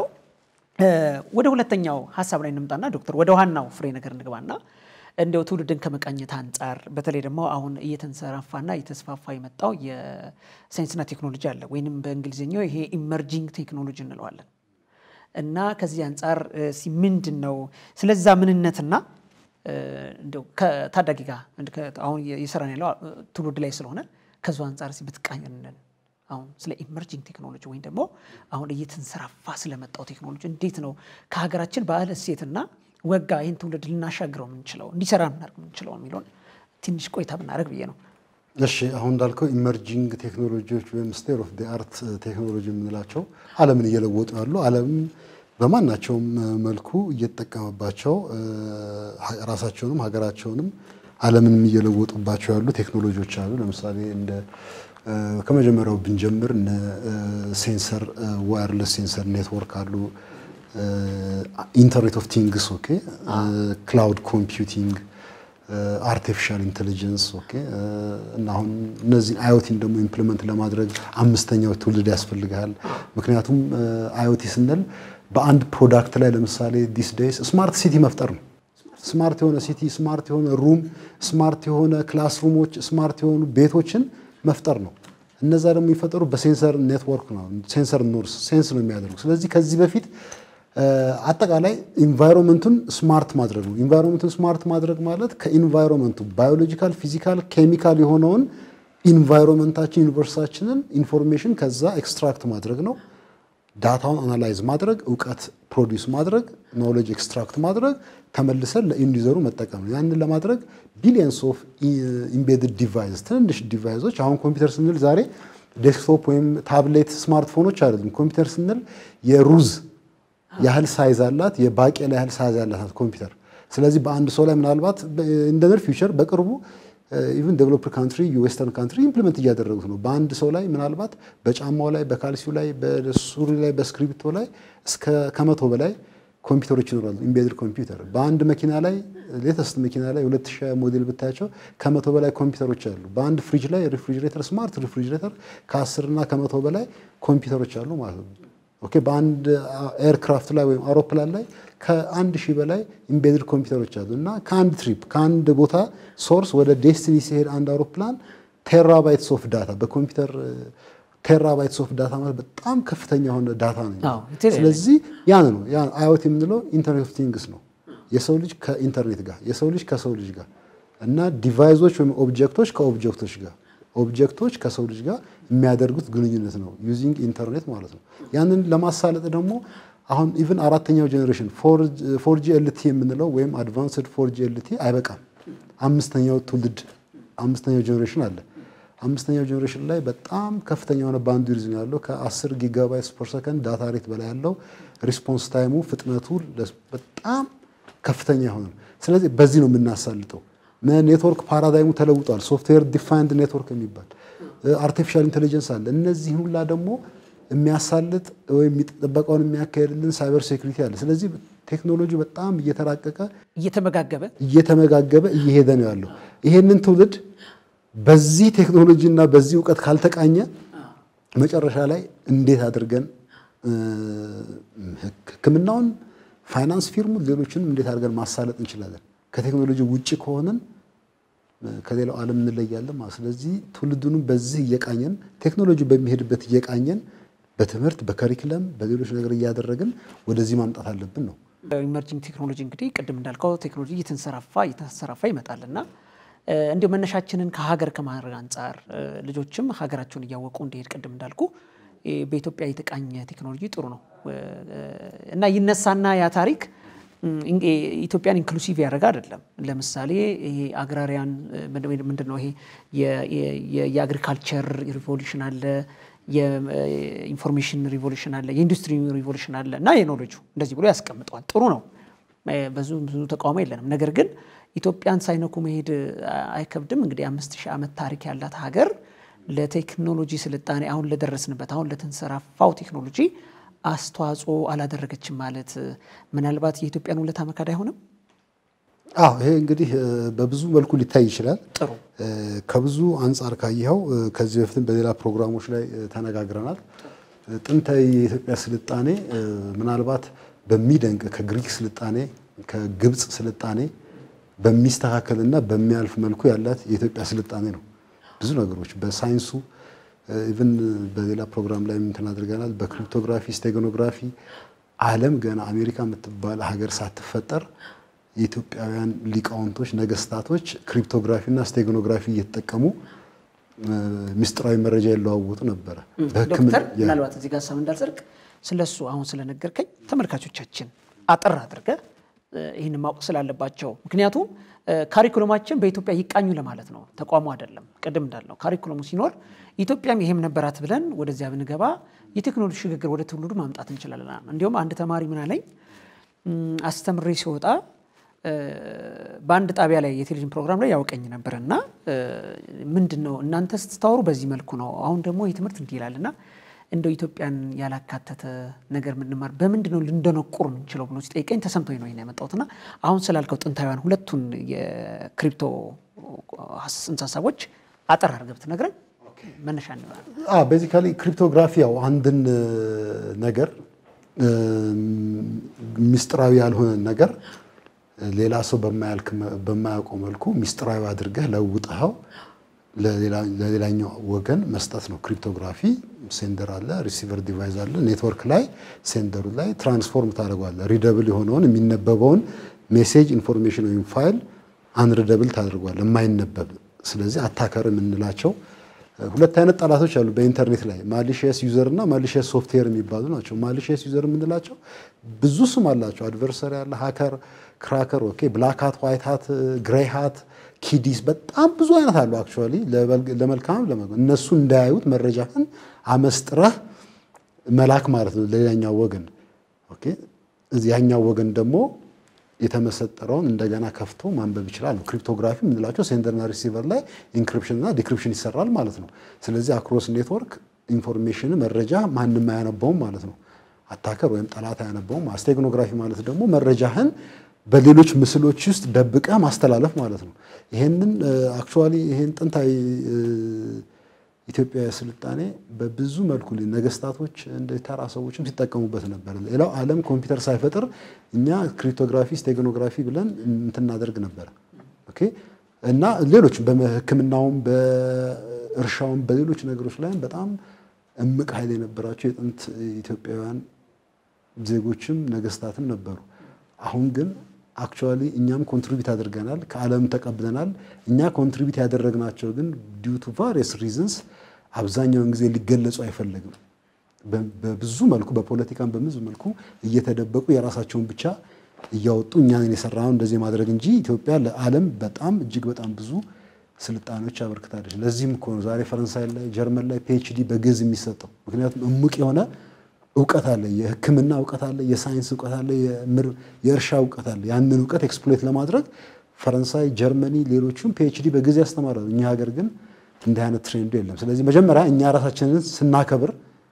ወደ ሁለተኛው ሀሳብ ላይ እንምጣና ዶክተር ወደ ዋናው ፍሬ ነገር እንግባና እንደው ትውልድን ከመቃኘት አንጻር በተለይ ደግሞ አሁን እየተንሰራፋና እየተስፋፋ የመጣው የሳይንስና ቴክኖሎጂ አለ ወይንም በእንግሊዝኛው ይሄ ኢመርጂንግ ቴክኖሎጂ እንለዋለን እና ከዚህ አንጻር ምንድን ነው ስለዛ ምንነትና እንደው ከታዳጊ ጋር አሁን የሰራን ያለው ትውልድ ላይ ስለሆነ ከዚ አንጻር ብትቃኝንን አሁን ስለ ኢመርጂንግ ቴክኖሎጂ ወይም ደግሞ አሁን እየተንሰራፋ ስለመጣው ቴክኖሎጂ እንዴት ነው ከሀገራችን ባህል እሴትና ወጋ ይህን ትውልድ ልናሻግረው የምንችለው እንዲሰራ ምናደርግ የምንችለው የሚለውን ትንሽ ቆይታ ብናደርግ ብዬ ነው። እሺ አሁን እንዳልከው ኢመርጂንግ ቴክኖሎጂዎች ወይም ስቴት ኦፍ አርት ቴክኖሎጂ የምንላቸው ዓለምን እየለወጡ ያሉ ዓለም በማናቸውም መልኩ እየተጠቀመባቸው ራሳቸውንም ሀገራቸውንም ዓለምንም እየለወጡባቸው ያሉ ቴክኖሎጂዎች አሉ። ለምሳሌ እንደ ከመጀመሪያው ብንጀምር እነ ሴንሰር ዋየርለስ ሴንሰር ኔትወርክ አሉ። ኢንተርኔት ኦፍ ቲንግስ ኦኬ፣ ክላውድ ኮምፒውቲንግ፣ አርቲፊሻል ኢንቴሊጀንስ ኦኬ። እና አሁን እነዚህን አዮቲን ደግሞ ኢምፕሊመንት ለማድረግ አምስተኛው ትውልድ ያስፈልግሃል። ምክንያቱም አዮቲ ስንል በአንድ ፕሮዳክት ላይ ለምሳሌ ዲስ ዴይስ ስማርት ሲቲ መፍጠር ነው። ስማርት የሆነ ሲቲ፣ ስማርት የሆነ ሩም፣ ስማርት የሆነ ክላስሩሞች፣ ስማርት የሆኑ ቤቶችን መፍጠር ነው። እነዛ ደግሞ የሚፈጠሩ በሴንሰር ኔትወርክ ነው። ሴንሰር ኖርስ ሴንስ ነው የሚያደርጉ። ስለዚህ ከዚህ በፊት አጠቃላይ ኢንቫይሮንመንቱን ስማርት ማድረግ ነው። ኢንቫይሮንመንቱን ስማርት ማድረግ ማለት ከኢንቫይሮንመንቱ ባዮሎጂካል፣ ፊዚካል፣ ኬሚካል የሆነውን ኢንቫይሮንመንታችን ዩኒቨርሳችንን ኢንፎርሜሽን ከዛ ኤክስትራክት ማድረግ ነው። ዳታውን አናላይዝ ማድረግ፣ እውቀት ፕሮዲውስ ማድረግ፣ ኖሌጅ ኤክስትራክት ማድረግ፣ ተመልሰን ለኢንዲዘሩ መጠቀም ነው። ያንን ለማድረግ ቢሊየንስ ኦፍ ኢምቤድድ ዲቫይስ ትንንሽ ዲቫይሶች አሁን ኮምፒውተር ስንል ዛሬ ዴስክቶፕ ወይም ታብሌት ስማርትፎኖች አይደሉም። ኮምፒውተር ስንል የሩዝ ያህል ሳይዝ አላት፣ የባቄላ ያህል ሳይዝ ያላት ኮምፒውተር። ስለዚህ በአንድ ሰው ላይ ምናልባት እንደ ነር ፊውቸር በቅርቡ ኢቭን ዴቨሎፕድ ካንትሪ የዌስተርን ካንትሪ ኢምፕሊመንት እያደረጉት ነው። በአንድ ሰው ላይ ምናልባት በጫማው ላይ፣ በካልሲው ላይ፣ በሱሪ ላይ፣ በስክሪፕቶ ላይ እስከ ከመቶ በላይ ኮምፒውተሮች ይኖራሉ። ኢምቤድድ ኮምፒውተር በአንድ መኪና ላይ ሌተስት መኪና ላይ 2000 ሞዴል ብታያቸው ከመቶ በላይ ኮምፒውተሮች አሉ። በአንድ ፍሪጅ ላይ ሪፍሪጅሬተር ስማርት ሪፍሪጅሬተር ከ10 እና ከመቶ በላይ ኮምፒውተሮች አሉ ማለት ነው። ኦኬ በአንድ ኤርክራፍት ላይ ወይም አውሮፕላን ላይ ከአንድ ሺህ በላይ ኢምቤድድ ኮምፒውተሮች አሉ እና ከአንድ ትሪፕ ከአንድ ቦታ ሶርስ ወደ ዴስቲኒ ሲሄድ አንድ አውሮፕላን ቴራባይትስ ኦፍ ዳታ በኮምፒውተር ቴራባይትስ ኦፍ ዳታ ማለት በጣም ከፍተኛ የሆነ ዳታ ነው። ስለዚህ ያን ነው ያን አይኦቲ የምንለው ኢንተርኔት ኦፍ ቲንግስ ነው። የሰው ልጅ ከኢንተርኔት ጋር የሰው ልጅ ከሰው ልጅ ጋር እና ዲቫይሶች ወይም ኦብጀክቶች ከኦብጀክቶች ጋር ኦብጀክቶች ከሰው ልጅ ጋር የሚያደርጉት ግንኙነት ነው ዩዚንግ ኢንተርኔት ማለት ነው። ያንን ለማሳለጥ ደግሞ አሁን ኢቭን አራተኛው ጄኔሬሽን ፎርጂ ኤልቲ የምንለው ወይም አድቫንስድ ፎርጂ ኤልቲ አይበቃም። አምስተኛው ትውልድ አምስተኛው ጄኔሬሽን አለ። አምስተኛው ጄኔሬሽን ላይ በጣም ከፍተኛ የሆነ ባንድዊድዝ ነው ያለው። ከ10 ጊጋባይት ፐር ሰከንድ ዳታ ሬት በላይ ያለው ሪስፖንስ ታይሙ ፍጥነቱ በጣም ከፍተኛ የሆነ ነው። ስለዚህ በዚህ ነው የምናሳልጠው። ኔትወርክ ፓራዳይሙ ተለውጧል። ሶፍትዌር ዲፋይንድ ኔትወርክ የሚባል አርቲፊሻል ኢንቴሊጀንስ አለ። እነዚህ ሁላ ደግሞ የሚያሳልጥ ወይም ጥበቃውን የሚያካሄድልን ሳይበር ሴኩሪቲ አለ። ስለዚህ ቴክኖሎጂ በጣም እየተራቀቀ እየተመጋገበ እየተመጋገበ እየሄደ ነው ያለው። ይሄንን ትውልድ በዚህ ቴክኖሎጂ እና በዚህ እውቀት ካልተቃኘ መጨረሻ ላይ እንዴት አድርገን ሕክምናውን፣ ፋይናንስ ፊርሙን፣ ሌሎችንም እንዴት አድርገን ማሳለጥ እንችላለን? ከቴክኖሎጂ ውጭ ከሆንን ከሌላው ዓለም እንለያለን ማለት። ስለዚህ ትውልዱንም በዚህ እየቃኘን ቴክኖሎጂ በሚሄድበት እየቃኘን በትምህርት በከሪክለም በሌሎች ነገር እያደረግን ወደዚህ ማምጣት አለብን ነው። ኢመርጂንግ ቴክኖሎጂ እንግዲህ ቅድም እንዳልከው ቴክኖሎጂ እየተንሰራፋ እየተንሰራፋ ይመጣል እና እንዲሁ መነሻችንን ከሀገር ከማድረግ አንጻር ልጆችም ሀገራቸውን እያወቁ እንዲሄድ ቅድም እንዳልኩ በኢትዮጵያ የተቃኘ ቴክኖሎጂ ጥሩ ነው እና ይነሳና ያ ታሪክ ኢትዮጵያን ኢንክሉሲቭ ያደረገ አይደለም። ለምሳሌ ይሄ አግራሪያን ምንድን ነው ይሄ የአግሪካልቸር ሪቮሉሽን አለ፣ የኢንፎርሜሽን ሪቮሉሽን አለ፣ የኢንዱስትሪ ሪቮሉሽን አለ እና የኖሌጁ እንደዚህ ብሎ ያስቀምጠዋል። ጥሩ ነው፣ ብዙ ብዙ ተቃውሞ የለንም። ነገር ግን ኢትዮጵያን ሳይነኩ መሄድ አይከብድም። እንግዲህ አምስት ሺህ ዓመት ታሪክ ያላት ሀገር ለቴክኖሎጂ ስልጣኔ አሁን ለደረስንበት አሁን ለተንሰራፋው ቴክኖሎጂ አስተዋጽኦ አላደረገችም ማለት ምናልባት የኢትዮጵያን ውለታ መካድ አይሆንም? አዎ ይሄ እንግዲህ በብዙ መልኩ ሊታይ ይችላል። ጥሩ ከብዙ አንጻር ካየኸው ከዚህ በፊትም በሌላ ፕሮግራሞች ላይ ተነጋግረናል። ጥንታዊ የኢትዮጵያ ስልጣኔ ምናልባት በሚደንቅ ከግሪክ ስልጣኔ ከግብፅ ስልጣኔ በሚስተካከልና በሚያልፍ መልኩ ያላት የኢትዮጵያ ስልጣኔ ነው። ብዙ ነገሮች በሳይንሱ ኢቭን በሌላ ፕሮግራም ላይ እንትን አድርገናል። በክሪፕቶግራፊ ስቴጎኖግራፊ ዓለም ገና አሜሪካ የምትባል ሀገር ሳትፈጠር የኢትዮጵያውያን ሊቃውንቶች ነገስታቶች ክሪፕቶግራፊና ስቴጎኖግራፊ እየተጠቀሙ ምስጢራዊ መረጃ ይለዋወጡ ነበረ። ዶክተር ምናልባት እዚህ ጋር ሀሳብ እንዳልጸድቅ ስለሱ አሁን ስለነገርከኝ ተመልካቾቻችን አጠር አድርገ ይህን ማወቅ ስላለባቸው ምክንያቱም ካሪኩለማችን በኢትዮጵያ ይቃኙ ለማለት ነው፣ ተቋሙ አይደለም። ቅድም እንዳልነው ካሪኩለሙ ሲኖር ኢትዮጵያም ይሄም ነበራት ብለን ወደዚያ ብንገባ የቴክኖሎጂ ሽግግር ወደ ትውልዱ ማምጣት እንችላለን። እንዲሁም አንድ ተማሪ ምን አለኝ አስተምሬ ሲወጣ በአንድ ጣቢያ ላይ የቴሌቪዥን ፕሮግራም ላይ ያውቀኝ ነበር እና ምንድን ነው እናንተ ስታወሩ በዚህ መልኩ ነው፣ አሁን ደግሞ ይህ ትምህርት እንዲህ ይላል እና እንደው ኢትዮጵያን ያላካተተ ነገር ምንማር በምንድን ነው ልንደነቁር የምንችለው ብሎ ሲጠይቀኝ ተሰምቶኝ ነው ያመጣሁትና አሁን ስላልከው ጥንታውያን ሁለቱን የክሪፕቶ ጽንሰ ሀሳቦች አጠር አድርገህ ብትነግረን መነሻ ቤዚካሊ ክሪፕቶግራፊ ያው አንድን ነገር ምስጢራዊ ያልሆነ ነገር ሌላ ሰው በማያውቀው መልኩ ሚስጥራዊ አድርገህ ለውጠኸው ለሌላኛው ወገን መስጠት ነው። ክሪፕቶግራፊ ሴንደር አለ፣ ሪሲቨር ዲቫይስ አለ። ኔትወርክ ላይ ሴንደሩ ላይ ትራንስፎርም ታደርገዋለህ። ሪደብል የሆነውን የሚነበበውን ሜሴጅ ኢንፎርሜሽን ወይም ፋይል አንሪደብል ታደርገዋለህ፣ የማይነበብ ስለዚህ አታከር የምንላቸው ሁለት አይነት ጠላቶች አሉ በኢንተርኔት ላይ ማሊሽየስ ዩዘር እና ማሊሽየስ ሶፍትዌር የሚባሉ ናቸው። ማሊሽየስ ዩዘር የምንላቸው ብዙ ስም አላቸው። አድቨርሰሪ አለ፣ ሃከር፣ ክራከር፣ ኦኬ፣ ብላክ ሃት፣ ዋይት ሃት፣ ግሬይ ሃት፣ ኪዲስ በጣም ብዙ አይነት አሉ። አክቹዋሊ ለመልካም እነሱ እንዳያዩት መረጃህን አመስጥረህ መላክ ማለት ነው ለሌላኛው ወገን። ኦኬ፣ ያኛው ወገን ደግሞ የተመሰጠረውን እንደገና ከፍቶ ማንበብ ይችላል። ክሪፕቶግራፊ የምንላቸው ሴንደርና ሪሲቨር ላይ ኢንክሪፕሽን እና ዲክሪፕሽን ይሰራል ማለት ነው። ስለዚህ አክሮስ ኔትወርክ ኢንፎርሜሽን መረጃ ማንም አያነበውም ማለት ነው። አታከር ወይም ጠላት አያነበውም። ስቴግኖግራፊ ማለት ደግሞ መረጃህን በሌሎች ምስሎች ውስጥ ደብቀህ ማስተላለፍ ማለት ነው። ይሄንን አክቹዋሊ ይሄን ጥንታዊ ኢትዮጵያዊ ስልጣኔ በብዙ መልኩ ነገስታቶች እንደ ተራ ሰዎችም ሲጠቀሙበት ነበር። ሌላው ዓለም ኮምፒውተር ሳይፈጥር እኛ ክሪፕቶግራፊ፣ ስቴግኖግራፊ ብለን እንትን እናደርግ ነበር። ኦኬ እና ሌሎች በሕክምናውም በእርሻውም በሌሎች ነገሮች ላይም በጣም እምቅ ኃይል የነበራቸው የጥንት ኢትዮጵያውያን ዜጎችም ነገስታትም ነበሩ። አሁን ግን አክቹዋሊ እኛም ኮንትሪቢዩት አድርገናል፣ ከዓለም ተቀብለናል። እኛ ኮንትሪቢዩት ያደረግናቸው ግን ዲዩ ቱ ቫሪየስ ሪዝንስ አብዛኛውን ጊዜ ሊገለጹ አይፈለግም። በብዙ መልኩ በፖለቲካም በብዙ መልኩ እየተደበቁ የራሳቸውን ብቻ እያወጡ እኛን የሰራነው እንደዚህ ማድረግ እንጂ ኢትዮጵያ ለዓለም በጣም እጅግ በጣም ብዙ ስልጣኔዎች አበርክታለች። ለዚህም እኮ ነው ዛሬ ፈረንሳይ ላይ ጀርመን ላይ ፒኤችዲ በግዕዝ የሚሰጠው። ምክንያቱም እሙቅ የሆነ እውቀት አለ፣ የሕክምና እውቀት አለ፣ የሳይንስ እውቀት አለ፣ የእርሻ እውቀት አለ። ያንን እውቀት ኤክስፕሎይት ለማድረግ ፈረንሳይ፣ ጀርመኒ፣ ሌሎቹም ፒኤችዲ በግዕዝ ያስተምራሉ። እኛ ሀገር ግን እንዲህ አይነት ትሬንዱ የለም። ስለዚህ መጀመሪያ እኛ ራሳችንን ስናከብር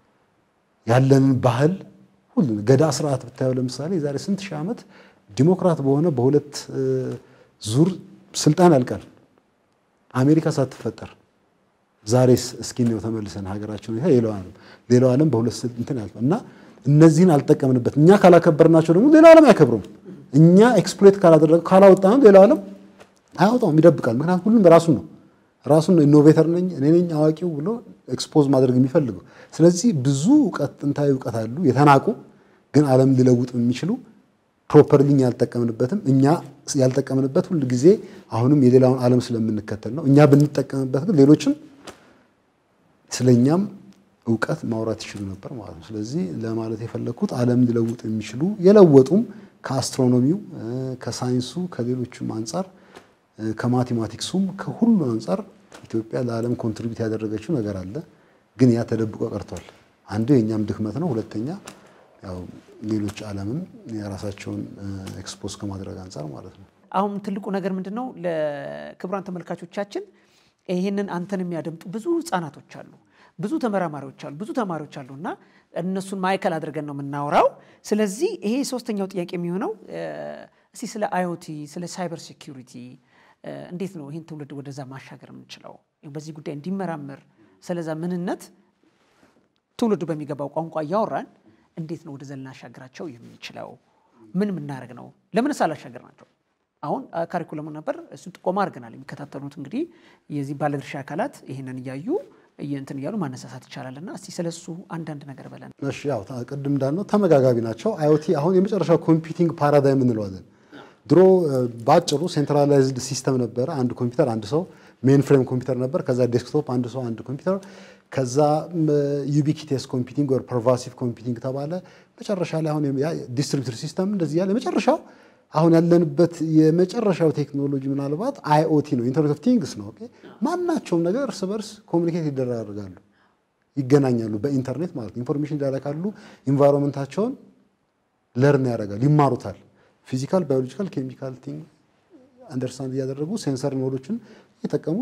ያለንን ባህል ሁሉ ገዳ ስርዓት ብታየው ለምሳሌ የዛሬ ስንት ሺህ ዓመት ዲሞክራት በሆነ በሁለት ዙር ስልጣን ያልቃል አሜሪካ ሳትፈጠር ዛሬስ እስኪ ነው ተመልሰን ሀገራችን ሁኔታ ሌላው ዓለም ሌላው ዓለም በሁለት እንትን ያልፋል እና እነዚህን አልጠቀምንበት እኛ ካላከበርናቸው ደግሞ ሌላው ዓለም አይከብሩም። እኛ ኤክስፕሎይት ካላደረገ ካላወጣነው ሌላው ዓለም አያወጣውም፣ ይደብቃል። ምክንያቱም ሁሉም ራሱን ነው ራሱን ኢኖቬተር ነኝ እኔ ነኝ አዋቂው ብሎ ኤክስፖዝ ማድረግ የሚፈልገው። ስለዚህ ብዙ እውቀት ጥንታዊ እውቀት አሉ የተናቁ ግን ዓለም ሊለውጡ የሚችሉ ፕሮፐርሊ ያልጠቀምንበትም እኛ ያልጠቀምንበት ሁል ጊዜ አሁንም የሌላውን ዓለም ስለምንከተል ነው። እኛ ብንጠቀምበት ግን ሌሎችም ስለኛም እውቀት ማውራት ይችሉ ነበር ማለት ነው። ስለዚህ ለማለት የፈለግኩት ዓለም ሊለውጡ የሚችሉ የለወጡም ከአስትሮኖሚው ከሳይንሱ ከሌሎችም አንጻር ከማቴማቲክሱም ከሁሉ አንጻር ኢትዮጵያ ለዓለም ኮንትሪቢዩት ያደረገችው ነገር አለ። ግን ያ ተደብቆ ቀርቷል። አንዱ የእኛም ድክመት ነው። ሁለተኛ ያው ሌሎች ዓለምም የራሳቸውን ኤክስፖዝ ከማድረግ አንጻር ማለት ነው። አሁን ትልቁ ነገር ምንድን ነው? ለክቡራን ተመልካቾቻችን ይህንን አንተን የሚያደምጡ ብዙ ህጻናቶች አሉ፣ ብዙ ተመራማሪዎች አሉ፣ ብዙ ተማሪዎች አሉ እና እነሱን ማዕከል አድርገን ነው የምናወራው። ስለዚህ ይሄ ሶስተኛው ጥያቄ የሚሆነው እስቲ ስለ አዮቲ ስለ ሳይበር ሴኪሪቲ እንዴት ነው ይህን ትውልድ ወደዛ ማሻገር የምንችለው? በዚህ ጉዳይ እንዲመራመር ስለዛ ምንነት ትውልዱ በሚገባው ቋንቋ እያወራን እንዴት ነው ወደዛ ልናሻግራቸው የምንችለው? ምን የምናደርግ ነው? ለምንስ አላሻገር ናቸው? አሁን ካሪኩለሙ ነበር፣ እሱን ጥቆማ አድርገናል። የሚከታተሉት እንግዲህ የዚህ ባለድርሻ አካላት ይህንን እያዩ እንትን እያሉ ማነሳሳት ይቻላል እና እስቲ ስለሱ አንዳንድ ነገር በለን። እሺ ያው ቅድም እንዳልነው ተመጋጋቢ ናቸው። አዮቲ አሁን የመጨረሻው ኮምፒውቲንግ ፓራዳይም እንለዋለን። ድሮ በአጭሩ ሴንትራላይዝድ ሲስተም ነበረ። አንድ ኮምፒውተር አንድ ሰው ሜን ፍሬም ኮምፒውተር ነበር። ከዛ ዴስክቶፕ አንድ ሰው አንድ ኮምፒውተር፣ ከዛ ዩቢኪቴስ ኮምፒውቲንግ ወር ፐርቫሲቭ ኮምፒውቲንግ ተባለ። መጨረሻ ላይ አሁን ዲስትሪቢዩተር ሲስተም እንደዚህ ያለ መጨረሻው አሁን ያለንበት የመጨረሻው ቴክኖሎጂ ምናልባት አይኦቲ ነው፣ ኢንተርኔት ኦፍ ቲንግስ ነው። ኦኬ ማናቸውም ነገር እርስ በርስ ኮሚኒኬት ይደራርጋሉ፣ ይገናኛሉ፣ በኢንተርኔት ማለት ነው። ኢንፎርሜሽን ይላላካሉ፣ ኢንቫይሮንመንታቸውን ለርን ያደርጋሉ፣ ይማሩታል። ፊዚካል፣ ባዮሎጂካል፣ ኬሚካል ቲንግ አንደርስታንድ እያደረጉ ሴንሰር ኖዶችን እየጠቀሙ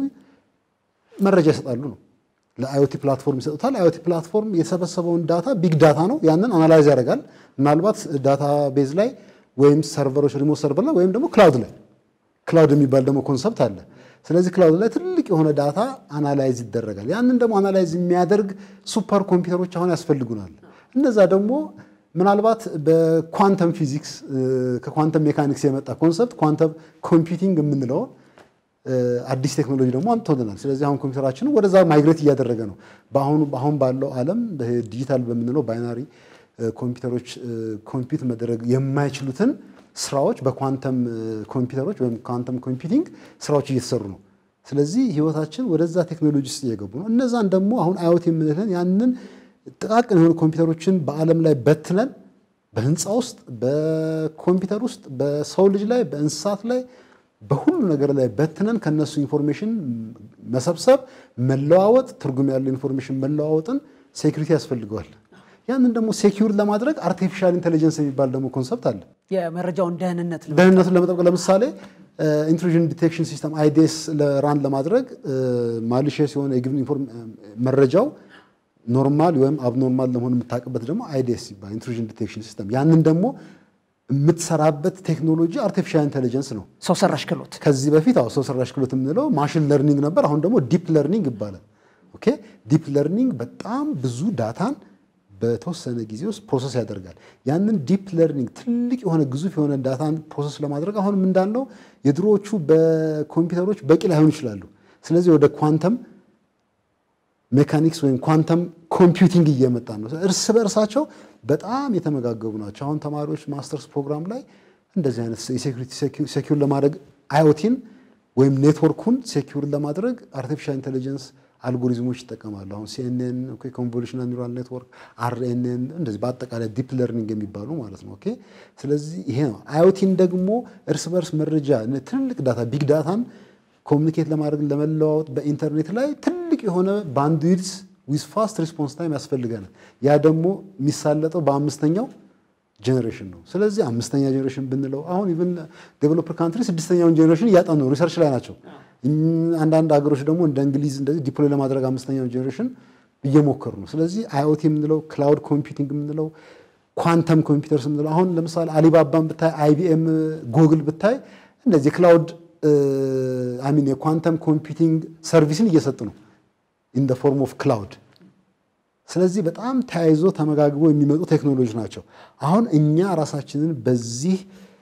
መረጃ ይሰጣሉ ነው። ለአይኦቲ ፕላትፎርም ይሰጡታል። አይኦቲ ፕላትፎርም የሰበሰበውን ዳታ ቢግ ዳታ ነው። ያንን አናላይዝ ያደርጋል። ምናልባት ዳታ ቤዝ ላይ ወይም ሰርቨሮች ሪሞት ሰርቨር ላይ ወይም ደግሞ ክላውድ ላይ ክላውድ የሚባል ደግሞ ኮንሰፕት አለ። ስለዚህ ክላውድ ላይ ትልቅ የሆነ ዳታ አናላይዝ ይደረጋል። ያንን ደግሞ አናላይዝ የሚያደርግ ሱፐር ኮምፒውተሮች አሁን ያስፈልጉናል። እነዛ ደግሞ ምናልባት በኳንተም ፊዚክስ ከኳንተም ሜካኒክስ የመጣ ኮንሰፕት ኳንተም ኮምፒውቲንግ የምንለውን አዲስ ቴክኖሎጂ ደግሞ አምጥቶልናል። ስለዚህ አሁን ኮምፒውተራችንን ወደዛ ማይግሬት እያደረገ ነው። በአሁኑ አሁን ባለው ዓለም ዲጂታል በምንለው ባይናሪ ኮምፒውተሮች ኮምፒውት መደረግ የማይችሉትን ስራዎች በኳንተም ኮምፒውተሮች ወይም ኳንተም ኮምፒውቲንግ ስራዎች እየተሰሩ ነው። ስለዚህ ህይወታችን ወደዛ ቴክኖሎጂ ውስጥ እየገቡ ነው። እነዛን ደግሞ አሁን አዮት የምንለን ያንን ጥቃቅን የሆኑ ኮምፒውተሮችን በዓለም ላይ በትነን በህንፃ ውስጥ፣ በኮምፒውተር ውስጥ፣ በሰው ልጅ ላይ፣ በእንስሳት ላይ በሁሉ ነገር ላይ በትነን ከነሱ ኢንፎርሜሽን መሰብሰብ፣ መለዋወጥ፣ ትርጉም ያለው ኢንፎርሜሽን መለዋወጥን ሴኩሪቲ ያስፈልገዋል። ያንን ደግሞ ሴኪዩር ለማድረግ አርቲፊሻል ኢንቴሊጀንስ የሚባል ደግሞ ኮንሰፕት አለ። የመረጃውን ደህንነት ደህንነቱን ለመጠበቅ ለምሳሌ ኢንትሩዥን ዲቴክሽን ሲስተም አይዲኤስ ራን ለማድረግ ማሊሽየስ የሆነ የግብን መረጃው ኖርማል ወይም አብኖርማል ለመሆን የምታውቅበት ደግሞ አይዲኤስ ይባላል ኢንትሩዥን ዲቴክሽን ሲስተም። ያንን ደግሞ የምትሰራበት ቴክኖሎጂ አርቲፊሻል ኢንቴሊጀንስ ነው። ሰው ሰራሽ ክህሎት ከዚህ በፊት አዎ ሰው ሰራሽ ክህሎት የምንለው ማሽን ለርኒንግ ነበር። አሁን ደግሞ ዲፕ ለርኒንግ ይባላል። ኦኬ ዲፕ ለርኒንግ በጣም ብዙ ዳታን በተወሰነ ጊዜ ውስጥ ፕሮሰስ ያደርጋል። ያንን ዲፕ ለርኒንግ ትልቅ የሆነ ግዙፍ የሆነ ዳታን ፕሮሰስ ለማድረግ አሁንም እንዳለው የድሮዎቹ በኮምፒውተሮች በቂ ላይሆኑ ይችላሉ። ስለዚህ ወደ ኳንተም ሜካኒክስ ወይም ኳንተም ኮምፒውቲንግ እየመጣ ነው። እርስ በእርሳቸው በጣም የተመጋገቡ ናቸው። አሁን ተማሪዎች ማስተርስ ፕሮግራም ላይ እንደዚህ አይነት የሴኩሪቲ ሴኪዩር ለማድረግ አዮቲን ወይም ኔትወርኩን ሴኪዩር ለማድረግ አርቲፊሻል ኢንቴሊጀንስ አልጎሪዝሞች ይጠቀማሉ። አሁን ሲኤንኤን ኮንቮሉሽናል ኒውራል ኔትወርክ፣ አርኤንኤን እንደዚህ በአጠቃላይ ዲፕ ለርኒንግ የሚባሉ ማለት ነው። ኦኬ ስለዚህ ይሄ ነው። አዮቲን ደግሞ እርስ በርስ መረጃ ትልልቅ ዳታ ቢግ ዳታን ኮሚኒኬት ለማድረግ ለመለዋወጥ በኢንተርኔት ላይ ትልቅ የሆነ ባንድዊድስ ዊዝ ፋስት ሪስፖንስ ታይም ያስፈልገናል። ያ ደግሞ የሚሳለጠው በአምስተኛው ጄኔሬሽን ነው። ስለዚህ አምስተኛ ጄኔሬሽን ብንለው አሁን ኢቭን ዴቨሎፐር ካንትሪ ስድስተኛውን ጄኔሬሽን እያጠኑ ነው፣ ሪሰርች ላይ ናቸው። አንዳንድ ሀገሮች ደግሞ እንደ እንግሊዝ እንደዚህ ዲፕሎይ ለማድረግ አምስተኛውን ጄኔሬሽን እየሞከሩ ነው። ስለዚህ አይኦቲ የምንለው ክላውድ ኮምፒውቲንግ የምንለው ኳንተም ኮምፒውተርስ የምንለው አሁን ለምሳሌ አሊባባን ብታይ፣ አይቢኤም፣ ጉግል ብታይ እነዚህ የክላውድ አሚን የኳንተም ኮምፒውቲንግ ሰርቪስን እየሰጡ ነው ኢን ደ ፎርም ኦፍ ክላውድ። ስለዚህ በጣም ተያይዞ ተመጋግቦ የሚመጡ ቴክኖሎጂ ናቸው። አሁን እኛ ራሳችንን በዚህ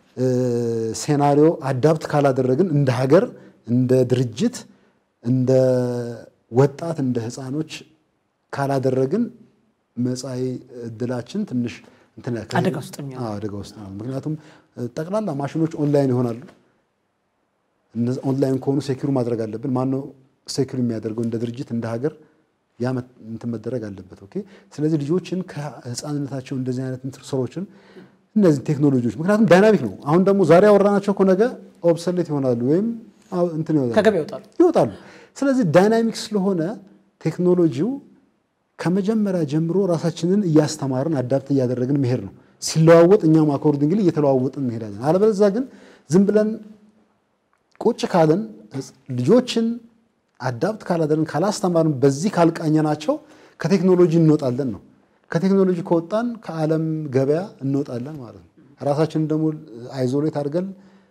ሴናሪዮ አዳፕት ካላደረግን እንደ ሀገር፣ እንደ ድርጅት፣ እንደ ወጣት፣ እንደ ህፃኖች ካላደረግን መጻኢ እድላችን ትንሽ አደጋ ውስጥ አደጋ ውስጥ ነው። ምክንያቱም ጠቅላላ ማሽኖች ኦንላይን ይሆናሉ። ኦንላይን ከሆኑ ሴኪሩ ማድረግ አለብን። ማነው ሴኪሩ የሚያደርገው? እንደ ድርጅት እንደ ሀገር ያ እንትን መደረግ አለበት። ኦኬ። ስለዚህ ልጆችን ከህፃንነታቸው እንደዚህ አይነት ስራዎችን እነዚህ ቴክኖሎጂዎች ምክንያቱም ዳይናሚክ ነው። አሁን ደግሞ ዛሬ ያወራናቸው እኮ ነገ ኦብሰሌት ይሆናሉ ወይም እንትን ከገበያ ይወጣሉ ይወጣሉ። ስለዚህ ዳይናሚክ ስለሆነ ቴክኖሎጂው ከመጀመሪያ ጀምሮ ራሳችንን እያስተማርን አዳፕት እያደረግን መሄድ ነው። ሲለዋወጥ እኛም አኮርዲንግሊ እየተለዋወጥን እንሄዳለን። አለበለዚያ ግን ዝም ብለን ቁጭ ካለን ልጆችን አዳፕት ካላደረግን ካላስተማርን፣ በዚህ ካልቃኘናቸው ከቴክኖሎጂ እንወጣለን ነው። ከቴክኖሎጂ ከወጣን ከዓለም ገበያ እንወጣለን ማለት ነው። ራሳችንን ደግሞ አይዞሌት አድርገን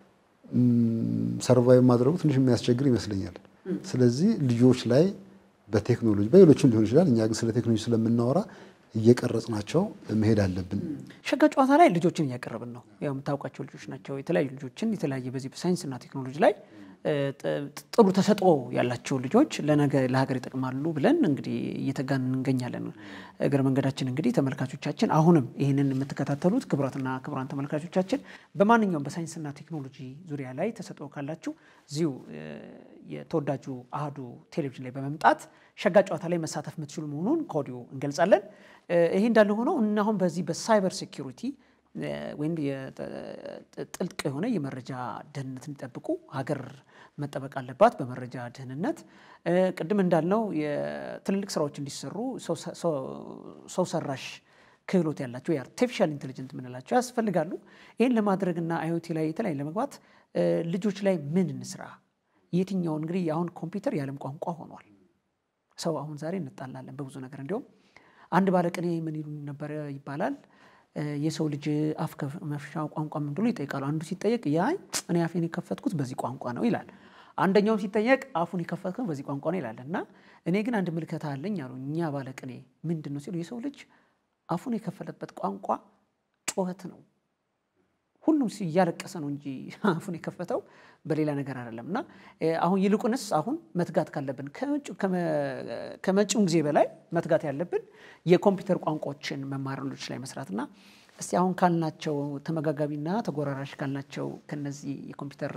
ሰርቫይቭ ማድረጉ ትንሽ የሚያስቸግር ይመስለኛል። ስለዚህ ልጆች ላይ በቴክኖሎጂ በሌሎችም ሊሆን ይችላል። እኛ ግን ስለ ቴክኖሎጂ ስለምናወራ እየቀረጽናቸው መሄድ አለብን። ሸጋ ጨዋታ ላይ ልጆችን እያቀረብን ነው። ያው የምታውቃቸው ልጆች ናቸው። የተለያዩ ልጆችን የተለያየ በዚህ በሳይንስና ቴክኖሎጂ ላይ ጥሩ ተሰጥኦ ያላቸው ልጆች ለነገ ለሀገር ይጠቅማሉ ብለን እንግዲህ እየተጋን እንገኛለን። እግረ መንገዳችን እንግዲህ ተመልካቾቻችን፣ አሁንም ይህንን የምትከታተሉት ክቡራትና ክቡራን ተመልካቾቻችን በማንኛውም በሳይንስና ቴክኖሎጂ ዙሪያ ላይ ተሰጥኦ ካላችሁ እዚሁ የተወዳጁ አህዱ ቴሌቪዥን ላይ በመምጣት ሸጋ ጨዋታ ላይ መሳተፍ የምትችሉ መሆኑን ከወዲሁ እንገልጻለን። ይሄ እንዳለ ሆነው እና አሁን በዚህ በሳይበር ሴኪሪቲ ወይም ጥልቅ የሆነ የመረጃ ደህንነት እንዲጠብቁ ሀገር መጠበቅ አለባት። በመረጃ ደህንነት ቅድም እንዳልነው የትልልቅ ስራዎች እንዲሰሩ ሰው ሰራሽ ክህሎት ያላቸው የአርቲፊሻል ኢንቴሊጀንት የምንላቸው ያስፈልጋሉ። ይህን ለማድረግና አዮቲ ላይ የተለያዩ ለመግባት ልጆች ላይ ምን እንስራ? የትኛው እንግዲህ አሁን ኮምፒውተር የዓለም ቋንቋ ሆኗል። ሰው አሁን ዛሬ እንጣላለን በብዙ ነገር። እንዲሁም አንድ ባለቅኔ ምን ይሉ ነበረ ይባላል የሰው ልጅ አፍ መፍቻ ቋንቋ ምን ብሎ ይጠይቃሉ። አንዱ ሲጠየቅ ያይ እኔ አፌን የከፈትኩት በዚህ ቋንቋ ነው ይላል። አንደኛውም ሲጠየቅ አፉን የከፈትኩት በዚህ ቋንቋ ነው ይላል። እና እኔ ግን አንድ ምልከታ አለኝ አሉ እኛ ባለቅኔ ምንድን ነው ሲሉ የሰው ልጅ አፉን የከፈለበት ቋንቋ ጩኸት ነው። ሁሉም እያለቀሰ ነው እንጂ አፉን የከፈተው በሌላ ነገር አይደለም። እና አሁን ይልቁንስ አሁን መትጋት ካለብን ከመጪው ጊዜ በላይ መትጋት ያለብን የኮምፒውተር ቋንቋዎችን መማሪያዎች ላይ መስራትና እስቲ አሁን ካልናቸው ተመጋጋቢና ተጎራራሽ ካልናቸው ከነዚህ የኮምፒውተር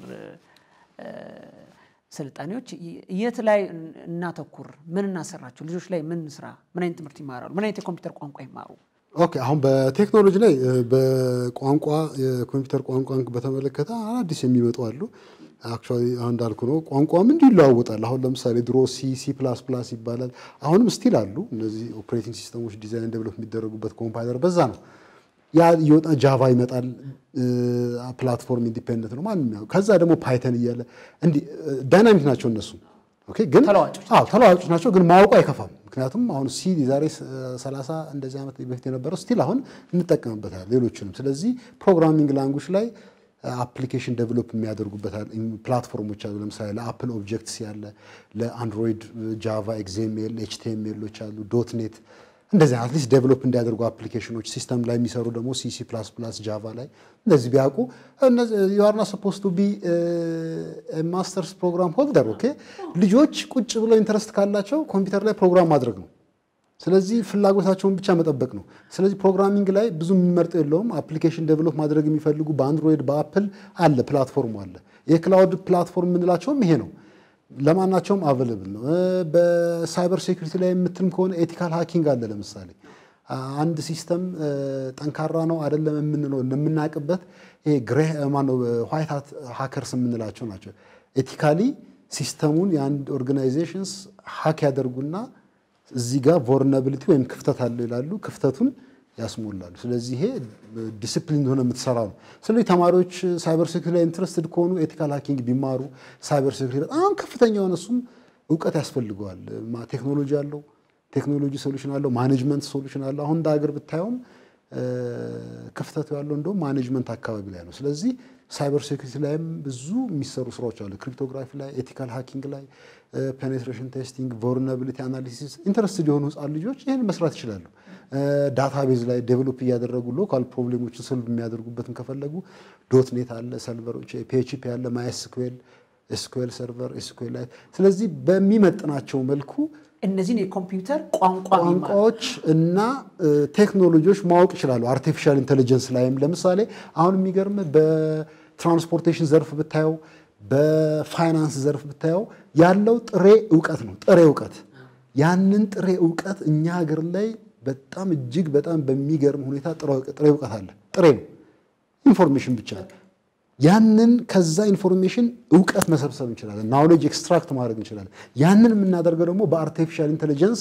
ስልጣኔዎች የት ላይ እናተኩር? ምን እናሰራቸው? ልጆች ላይ ምን ስራ? ምን አይነት ትምህርት ይማራሉ? ምን አይነት የኮምፒውተር ቋንቋ ይማሩ? ኦኬ አሁን በቴክኖሎጂ ላይ በቋንቋ የኮምፒውተር ቋንቋን በተመለከተ አዳዲስ የሚመጡ አሉ። አክቹዋሊ አሁን እንዳልኩ ነው ቋንቋም እንዲሁ ይለዋወጣል። አሁን ለምሳሌ ድሮ ሲ ሲ ፕላስ ፕላስ ይባላል። አሁንም ስቲል አሉ እነዚህ ኦፕሬቲንግ ሲስተሞች ዲዛይን ዴቨሎፕ የሚደረጉበት ኮምፓይለር በዛ ነው። ያ እየወጣ ጃቫ ይመጣል። ፕላትፎርም ኢንዲፔንደንት ነው ማንም ያው። ከዛ ደግሞ ፓይተን እያለ እንዲህ ዳይናሚክ ናቸው እነሱ ኦኬ ግን ተለዋጮች አዎ ተለዋጮች ናቸው፣ ግን ማወቁ አይከፋም። ምክንያቱም አሁን ሲ ዛሬ 30 እንደዚህ ዓመት በፊት የነበረው ስቲል አሁን እንጠቀምበታል ሌሎችንም። ስለዚህ ፕሮግራሚንግ ላንጉጅ ላይ አፕሊኬሽን ዴቨሎፕ የሚያደርጉበታል ፕላትፎርሞች አሉ። ለምሳሌ ለአፕል ኦብጀክትስ ያለ፣ ለአንድሮይድ ጃቫ፣ ኤግዜሜል፣ ኤችቲኤምኤሎች አሉ፣ ዶት ኔት እንደዚህ አትሊስት ዴቨሎፕ እንዲያደርጉ አፕሊኬሽኖች ሲስተም ላይ የሚሰሩ ደግሞ ሲሲ ፕላስ ፕላስ ጃቫ ላይ እንደዚህ ቢያውቁ ዩአርና ሰፖስ ቱ ቢ ማስተርስ ፕሮግራም ሆልደር ኦኬ። ልጆች ቁጭ ብለው ኢንተረስት ካላቸው ኮምፒውተር ላይ ፕሮግራም ማድረግ ነው። ስለዚህ ፍላጎታቸውን ብቻ መጠበቅ ነው። ስለዚህ ፕሮግራሚንግ ላይ ብዙ የሚመርጠው የለውም። አፕሊኬሽን ዴቨሎፕ ማድረግ የሚፈልጉ በአንድሮይድ በአፕል አለ ፕላትፎርሙ አለ። የክላውድ ፕላትፎርም የምንላቸውም ይሄ ነው። ለማናቸውም አቬለብል ነው። በሳይበር ሴኩሪቲ ላይ የምትልም ከሆነ ኤቲካል ሃኪንግ አለ። ለምሳሌ አንድ ሲስተም ጠንካራ ነው አይደለም የምንለው እንደምናውቅበት ይሄ ግሬ ማነው ዋይት ሃት ሃከርስ የምንላቸው ናቸው። ኤቲካሊ ሲስተሙን የአንድ ኦርጋናይዜሽንስ ሀክ ያደርጉና እዚህ ጋር ቮርናቢሊቲ ወይም ክፍተት አለው ይላሉ። ክፍተቱን ያስሞላሉ። ስለዚህ ይሄ ዲስፕሊን ሆነ የምትሰራ ነው። ስለዚህ ተማሪዎች ሳይበር ሴኩሪቲ ላይ ኢንትረስትድ ከሆኑ ኤቲካል ሃኪንግ ቢማሩ ሳይበር ሴኩሪቲ በጣም ከፍተኛ የሆነ እሱም እውቀት ያስፈልገዋል። ቴክኖሎጂ አለው፣ ቴክኖሎጂ ሶሉሽን አለው፣ ማኔጅመንት ሶሉሽን አለው። አሁን እንደ ሀገር ብታየውም ክፍተቱ ያለው እንደውም ማኔጅመንት አካባቢ ላይ ነው። ስለዚህ ሳይበር ሴኩሪቲ ላይም ብዙ የሚሰሩ ስራዎች አሉ። ክሪፕቶግራፊ ላይ፣ ኤቲካል ሃኪንግ ላይ፣ ፔኔትሬሽን ቴስቲንግ፣ ቮልነራቢሊቲ አናሊሲስ ኢንተረስትድ የሆኑ ህጻን ልጆች ይህን መስራት ይችላሉ። ዳታቤዝ ላይ ዴቨሎፕ እያደረጉ ሎካል ፕሮብሌሞችን ሶልቭ የሚያደርጉበትን ከፈለጉ ዶት ኔት አለ፣ ሰርቨሮች ፒኤችፒ አለ፣ ማይስኩዌል ኤስኩዌል ሰርቨር ኤስኩዌል ላይ ስለዚህ በሚመጥናቸው መልኩ እነዚህን የኮምፒውተር ቋንቋ ቋንቋዎች እና ቴክኖሎጂዎች ማወቅ ይችላሉ። አርቲፊሻል ኢንቴሊጀንስ ላይም ለምሳሌ አሁን የሚገርም በትራንስፖርቴሽን ዘርፍ ብታየው፣ በፋይናንስ ዘርፍ ብታየው ያለው ጥሬ እውቀት ነው። ጥሬ እውቀት ያንን ጥሬ እውቀት እኛ ሀገር ላይ በጣም እጅግ በጣም በሚገርም ሁኔታ ጥሬ እውቀት አለ። ጥሬ ነው፣ ኢንፎርሜሽን ብቻ ያንን ከዛ ኢንፎርሜሽን እውቀት መሰብሰብ እንችላለን። ናውሌጅ ኤክስትራክት ማድረግ እንችላለን። ያንን የምናደርገው ደግሞ በአርቲፊሻል ኢንቴሊጀንስ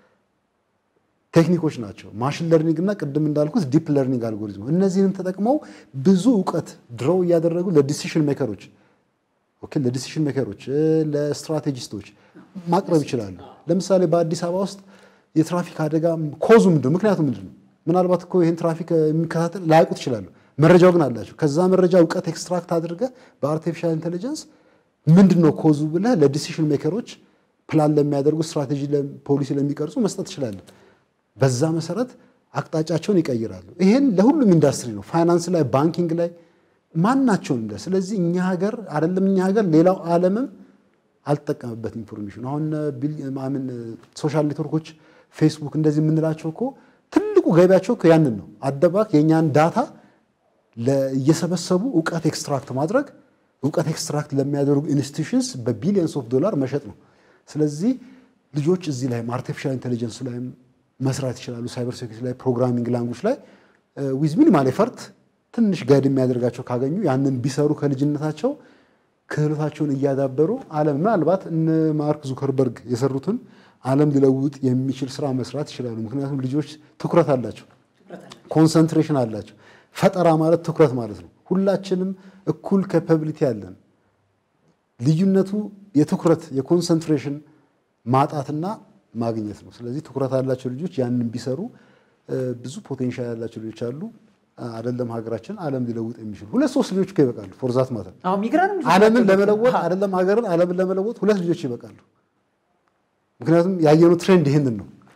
ቴክኒኮች ናቸው። ማሽን ለርኒንግ እና ቅድም እንዳልኩት ዲፕ ለርኒንግ አልጎሪዝም። እነዚህንም ተጠቅመው ብዙ እውቀት ድሮው እያደረጉ ለዲሲሽን ሜከሮች ኦኬ፣ ለዲሲሽን ሜከሮች ለስትራቴጂስቶች ማቅረብ ይችላሉ። ለምሳሌ በአዲስ አበባ ውስጥ የትራፊክ አደጋ ኮዙ ምንድን ነው? ምክንያቱ ምንድን ነው? ምናልባት እኮ ይህን ትራፊክ የሚከታተል ላያውቁት ይችላሉ። መረጃው ግን አላቸው። ከዛ መረጃ እውቀት ኤክስትራክት አድርገህ በአርቲፊሻል ኢንቴሊጀንስ ምንድን ነው ኮዙ ብለህ ለዲሲሽን ሜከሮች ፕላን ለሚያደርጉ ስትራቴጂ፣ ፖሊሲ ለሚቀርጹ መስጠት ትችላለህ። በዛ መሰረት አቅጣጫቸውን ይቀይራሉ። ይሄን ለሁሉም ኢንዱስትሪ ነው፣ ፋይናንስ ላይ፣ ባንኪንግ ላይ ማናቸውን እንደ ስለዚህ እኛ ሀገር አይደለም እኛ ሀገር ሌላው ዓለምም አልተጠቀመበት ኢንፎርሜሽን አሁን ማምን ሶሻል ኔትወርኮች ፌስቡክ እንደዚህ የምንላቸው እኮ ትልቁ ገቢያቸው እኮ ያንን ነው። አደባክ የእኛን ዳታ እየሰበሰቡ እውቀት ኤክስትራክት ማድረግ እውቀት ኤክስትራክት ለሚያደርጉ ኢንስቲቱሽንስ በቢሊየንስ ኦፍ ዶላር መሸጥ ነው። ስለዚህ ልጆች እዚህ ላይም አርቲፊሻል ኢንቴሊጀንስ ላይም መስራት ይችላሉ። ሳይበር ሴኩሪቲ ላይ፣ ፕሮግራሚንግ ላንጉጅ ላይ ዊዝ ሚኒማል ኤፈርት ትንሽ ጋይድ የሚያደርጋቸው ካገኙ ያንን ቢሰሩ ከልጅነታቸው ክህሎታቸውን እያዳበሩ ዓለም ምናልባት እነ ማርክ ዙከርበርግ የሰሩትን ዓለም ሊለውጥ የሚችል ስራ መስራት ይችላሉ። ምክንያቱም ልጆች ትኩረት አላቸው፣ ኮንሰንትሬሽን አላቸው። ፈጠራ ማለት ትኩረት ማለት ነው። ሁላችንም እኩል ካፓቢሊቲ አለን። ልዩነቱ የትኩረት የኮንሰንትሬሽን ማጣትና ማግኘት ነው። ስለዚህ ትኩረት ያላቸው ልጆች ያንን ቢሰሩ ብዙ ፖቴንሻል ያላቸው ልጆች አሉ። አይደለም ሀገራችን ዓለም ሊለውጥ የሚችሉ ሁለት ሶስት ልጆች እኮ ይበቃሉ። ፎርዛት ማለት አሁን ሚግራንም ዓለምን ለመለወጥ አይደለም ሀገርን ዓለምን ለመለወጥ ሁለት ልጆች ይበቃሉ። ምክንያቱም ያየነው ትሬንድ ይህንን ነው።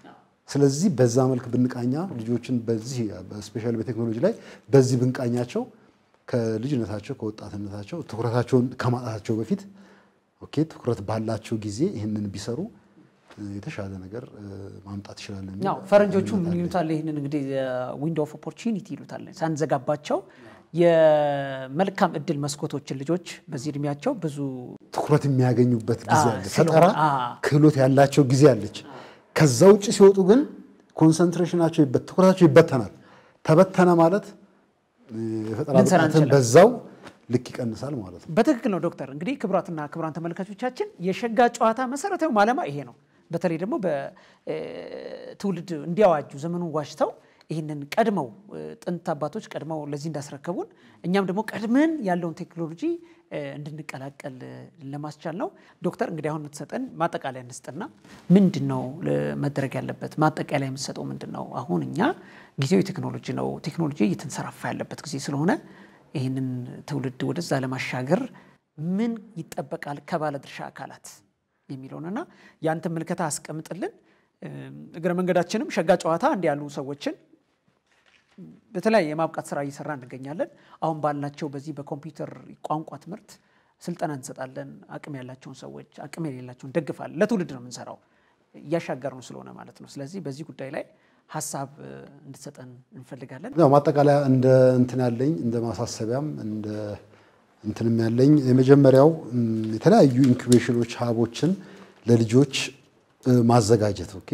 ስለዚህ በዛ መልክ ብንቃኛ ልጆችን በዚህ ስፔሻሊ በቴክኖሎጂ ላይ በዚህ ብንቃኛቸው ከልጅነታቸው ከወጣትነታቸው ትኩረታቸውን ከማጣታቸው በፊት ኦኬ ትኩረት ባላቸው ጊዜ ይህንን ቢሰሩ የተሻለ ነገር ማምጣት ይችላል። ያው ፈረንጆቹ ምን ይሉታል? ይህንን እንግዲህ ዊንዶ ኦፍ ኦፖርቹኒቲ ይሉታል። ሳንዘጋባቸው የመልካም እድል መስኮቶችን ልጆች በዚህ እድሜያቸው ብዙ ትኩረት የሚያገኙበት ጊዜ አለ። ስለሆነ፣ ፈጠራ አ። ክህሎት ያላቸው ጊዜ አለች። ከዛ ውጭ ሲወጡ ግን ኮንሰንትሬሽናቸው ይበት ትኩረታቸው ይበተናል። ተበተነ ማለት የፈጠራ ልንሰራ ብቃትን እንችላለን። በዛው ልክ ይቀንሳል ማለት ነው። በትክክል ነው ዶክተር። እንግዲህ ክቡራትና ክቡራን ተመልካቾቻችን የሸጋ ጨዋታ መሰረታዊ ዓላማ ይሄ ነው። በተለይ ደግሞ በትውልድ እንዲያዋጁ ዘመኑን ዋጅተው ይህንን ቀድመው እ፣ ጥንት አባቶች ቀድመው ለዚህ እንዳስረከቡን እኛም ደግሞ ቀድመን ያለውን ቴክኖሎጂ እ፣ እንድንቀላቀል እ፣ ለማስቻል ነው። ዶክተር እንግዲህ አሁን የምትሰጠን ማጠቃለያ እንስጥና ምንድን ነው እ፣ መደረግ ያለበት? ማጠቃለያ የምትሰጠው ምንድን ነው? አሁን እኛ ጊዜው የቴክኖሎጂ ነው። ቴክኖሎጂ እየተንሰራፋ ያለበት ጊዜ ስለሆነ ይህንን ትውልድ ወደዛ ለማሻገር ምን ይጠበቃል ከባለድርሻ አካላት የሚለውንና ያንተን ምልከታ አስቀምጥልን። እም፣ እግረ መንገዳችንም ሸጋ ጨዋታ እንዲህ ያሉ ሰዎችን በተለያየ የማብቃት ስራ እየሰራ እንገኛለን። አሁን ባልናቸው በዚህ በኮምፒውተር ቋንቋ ትምህርት ስልጠና እንሰጣለን። አቅም ያላቸውን ሰዎች አቅም የሌላቸውን ደግፋለን። ለትውልድ ነው የምንሰራው እያሻገር ነው ስለሆነ ማለት ነው። ስለዚህ በዚህ ጉዳይ ላይ ሀሳብ እ፣ እንድትሰጠን እንፈልጋለን። ያው ማጠቃለያ እንደ እንትን ያለኝ እንደ ማሳሰቢያም እንደ እንትንም ያለኝ የመጀመሪያው እም፣ የተለያዩ ኢንኩቤሽኖች ሀቦችን ለልጆች እ፣ ማዘጋጀት ኦኬ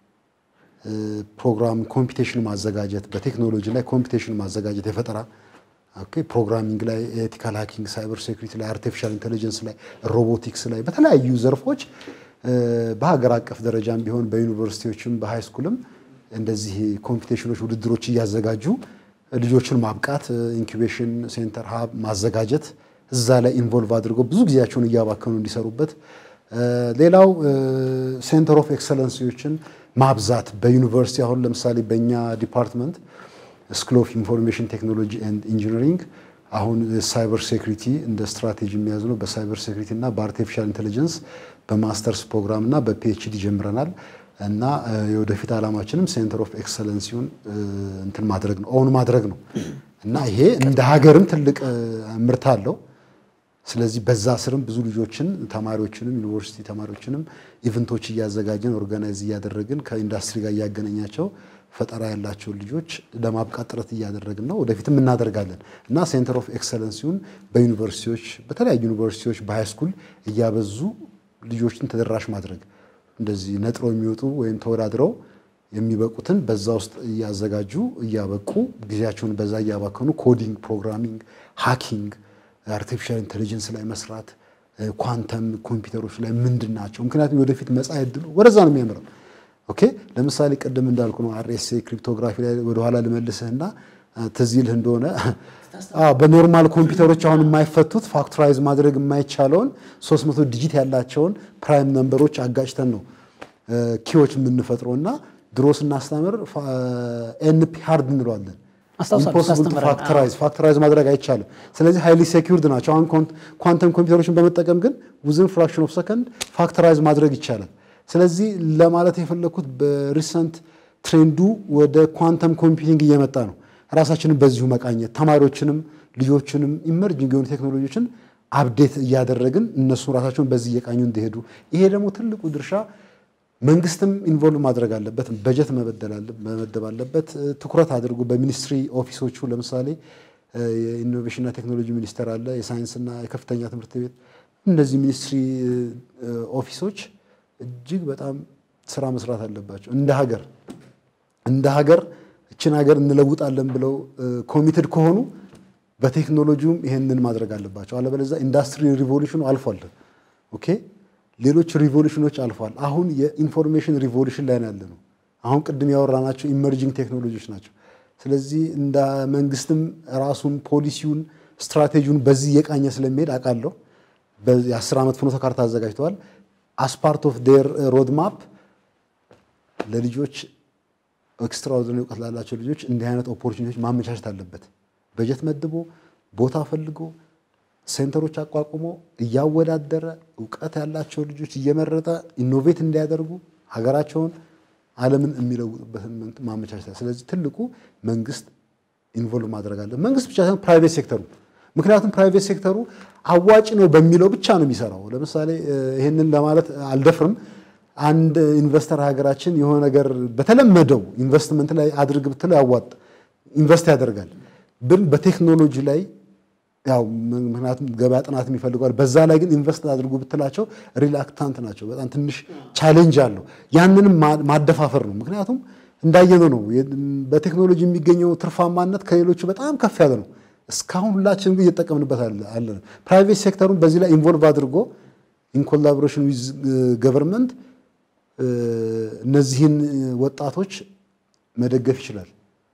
እ፣ ፕሮግራም ኮምፒቴሽን ማዘጋጀት በቴክኖሎጂ ላይ ኮምፒቴሽን ማዘጋጀት የፈጠራ ኦኬ ፕሮግራሚንግ ላይ ኤቲካል ሃኪንግ ሳይበር ሴኩሪቲ ላይ አርቲፊሻል ኢንቴሊጀንስ ላይ ሮቦቲክስ ላይ በተለያዩ ዘርፎች እ፣ በሀገር አቀፍ ደረጃም ቢሆን በዩኒቨርሲቲዎችም በሃይ ስኩልም እንደዚህ ኮምፒቴሽኖች ውድድሮች እያዘጋጁ ልጆችን ማብቃት ኢንኩቤሽን ሴንተር ሀብ ማዘጋጀት እዛ ላይ ኢንቮልቭ አድርገው ብዙ ጊዜያቸውን እያባከኑ እንዲሰሩበት እ፣ ሌላው ሴንተር ኦፍ ኤክሰለንሲዎችን ማብዛት በዩኒቨርሲቲ አሁን ለምሳሌ በእኛ ዲፓርትመንት ስኩል ኦፍ ኢንፎርሜሽን ቴክኖሎጂ ኤንድ ኢንጂነሪንግ አሁን ሳይበር ሴኩሪቲ እንደ ስትራቴጂ የሚያዝ ነው። በሳይበር ሴኩሪቲ እና በአርቲፊሻል ኢንቴሊጀንስ በማስተርስ ፕሮግራም እና በፒኤችዲ ጀምረናል እና እ፣ የወደፊት ዓላማችንም ሴንተር ኦፍ ኤክሰለንሲውን እ፣ እንትን ማድረግ ነው ኦን ማድረግ ነው እና ይሄ እንደ ሀገርም ትልቅ እ፣ ምርት አለው። ስለዚህ በዛ ስርም ብዙ ልጆችን ተማሪዎችንም ዩኒቨርሲቲ ተማሪዎችንም ኢቨንቶች እያዘጋጀን ኦርጋናይዝ እያደረግን ከኢንዱስትሪ ጋር እያገናኛቸው ፈጠራ ያላቸውን ልጆች ለማብቃት ጥረት እያደረግን ነው። ወደፊትም እናደርጋለን እና ሴንተር ኦፍ ኤክሰለንሲውን በዩኒቨርሲቲዎች በተለያዩ ዩኒቨርሲቲዎች በሃይስኩል እያበዙ ልጆችን ተደራሽ ማድረግ እንደዚህ ነጥረው የሚወጡ ወይም ተወዳድረው የሚበቁትን በዛ ውስጥ እያዘጋጁ እያበቁ ጊዜያቸውን በዛ እያባከኑ ኮዲንግ፣ ፕሮግራሚንግ፣ ሃኪንግ አርቲፊሻል ኢንቴሊጀንስ ላይ መስራት ኳንተም ኮምፒውተሮች ላይ ምንድን ናቸው? ምክንያቱም ወደፊት መጻኢ ዕድሉ ወደዛ ነው የሚያምረው። ኦኬ ለምሳሌ ቅድም እንዳልኩ ነው አርኤስኤ ክሪፕቶግራፊ ላይ ወደኋላ ልመልስህና ትዝ ይልህ እንደሆነ አዎ በኖርማል ኮምፒውተሮች አሁን የማይፈቱት ፋክቶራይዝ ማድረግ የማይቻለውን 300 ዲጂት ያላቸውን ፕራይም ነምበሮች አጋጭተን ነው ኪዎች የምንፈጥረው እና ድሮ ስናስተምር ኤንፒ ሃርድ እንለዋለን። አስታውሳለሁ፣ ኢምፖሲብል ቱ ታስተምረን። ፋክተራይዝ ፋክተራይዝ ማድረግ አይቻልም። ስለዚህ ሃይሊ ሴኪውርድ ናቸው። አሁን ኳንተም ኮምፒውተሮችን በመጠቀም ግን ዊዝን ፍራክሽን ኦፍ ሰከንድ ፋክተራይዝ ማድረግ ይቻላል። ስለዚህ ለማለት የፈለግኩት በሪሰንት ትሬንዱ ወደ ኳንተም ኮምፒውቲንግ እየመጣ ነው። ራሳችንን በዚሁ መቃኘት ተማሪዎችንም ልጆችንም ኢመርጂንግ የሆኑ ቴክኖሎጂዎችን አፕዴት እያደረግን እነሱ ራሳቸውን በዚህ እየቃኙ እንዲሄዱ ይሄ ደግሞ ትልቁ ድርሻ መንግስትም ኢንቮልቭ ማድረግ አለበት። በጀት መበደል አለ- መመደብ አለበት። ትኩረት አድርጎ በሚኒስትሪ ኦፊሶቹ ለምሳሌ የኢኖቬሽንና ቴክኖሎጂ ሚኒስቴር አለ፣ የሳይንስና የከፍተኛ ትምህርት ቤት እነዚህ ሚኒስትሪ ኦፊሶች እጅግ በጣም ስራ መስራት አለባቸው። እንደ ሀገር እንደ ሀገር እችን ሀገር እንለውጣለን ብለው ኮሚትድ ከሆኑ በቴክኖሎጂውም ይሄንን ማድረግ አለባቸው። አለበለዚያ ኢንዱስትሪ ሪቮሉሽኑ አልፏል። ኦኬ ሌሎች ሪቮሉሽኖች አልፏል። አሁን የኢንፎርሜሽን ሪቮሉሽን ላይ ነው ያለ ነው። አሁን ቅድም ያወራናቸው ኢመርጂንግ ቴክኖሎጂዎች ናቸው። ስለዚህ እንደ መንግስትም ራሱን ፖሊሲውን፣ ስትራቴጂውን በዚህ እየቃኘ ስለሚሄድ አውቃለሁ። የአስር ዓመት ፍኖተ ካርታ አዘጋጅተዋል። አስፓርት ኦፍ ዴር ሮድማፕ ለልጆች ኤክስትራኦርዲናሪ እውቀት ላላቸው ልጆች እንዲህ አይነት ኦፖርቹኒቲዎች ማመቻቸት አለበት። በጀት መድቦ ቦታ ፈልጎ ሴንተሮች አቋቁሞ እያወዳደረ እውቀት ያላቸው ልጆች እየመረጠ ኢኖቬት እንዲያደርጉ ሀገራቸውን ዓለምን የሚለውጡበትን ማመቻቸት። ስለዚህ ትልቁ መንግስት ኢንቮልቭ ማድረግ አለ። መንግስት ብቻ ሳይሆን ፕራይቬት ሴክተሩ ምክንያቱም ፕራይቬት ሴክተሩ አዋጭ ነው በሚለው ብቻ ነው የሚሰራው። ለምሳሌ ይህንን ለማለት አልደፍርም። አንድ ኢንቨስተር ሀገራችን የሆነ ነገር በተለመደው ኢንቨስትመንት ላይ አድርግ ብትለው ያዋጥ ኢንቨስት ያደርጋል። ግን በቴክኖሎጂ ላይ ያው ምክንያቱም ገበያ ጥናት ይፈልገዋል። በዛ ላይ ግን ኢንቨስት አድርጉ ብትላቸው ሪላክታንት ናቸው። በጣም ትንሽ ቻሌንጅ አለው። ያንንም ማደፋፈር ነው። ምክንያቱም እንዳየነው ነው በቴክኖሎጂ የሚገኘው ትርፋማነት ከሌሎቹ በጣም ከፍ ያለ ነው። እስካሁን ሁላችንም ግን እየተጠቀምንበት አለ። ፕራይቬት ሴክተሩን በዚህ ላይ ኢንቮልቭ አድርጎ ኢን ኮላቦሬሽን ዊዝ ገቨርንመንት እነዚህን ወጣቶች መደገፍ ይችላል።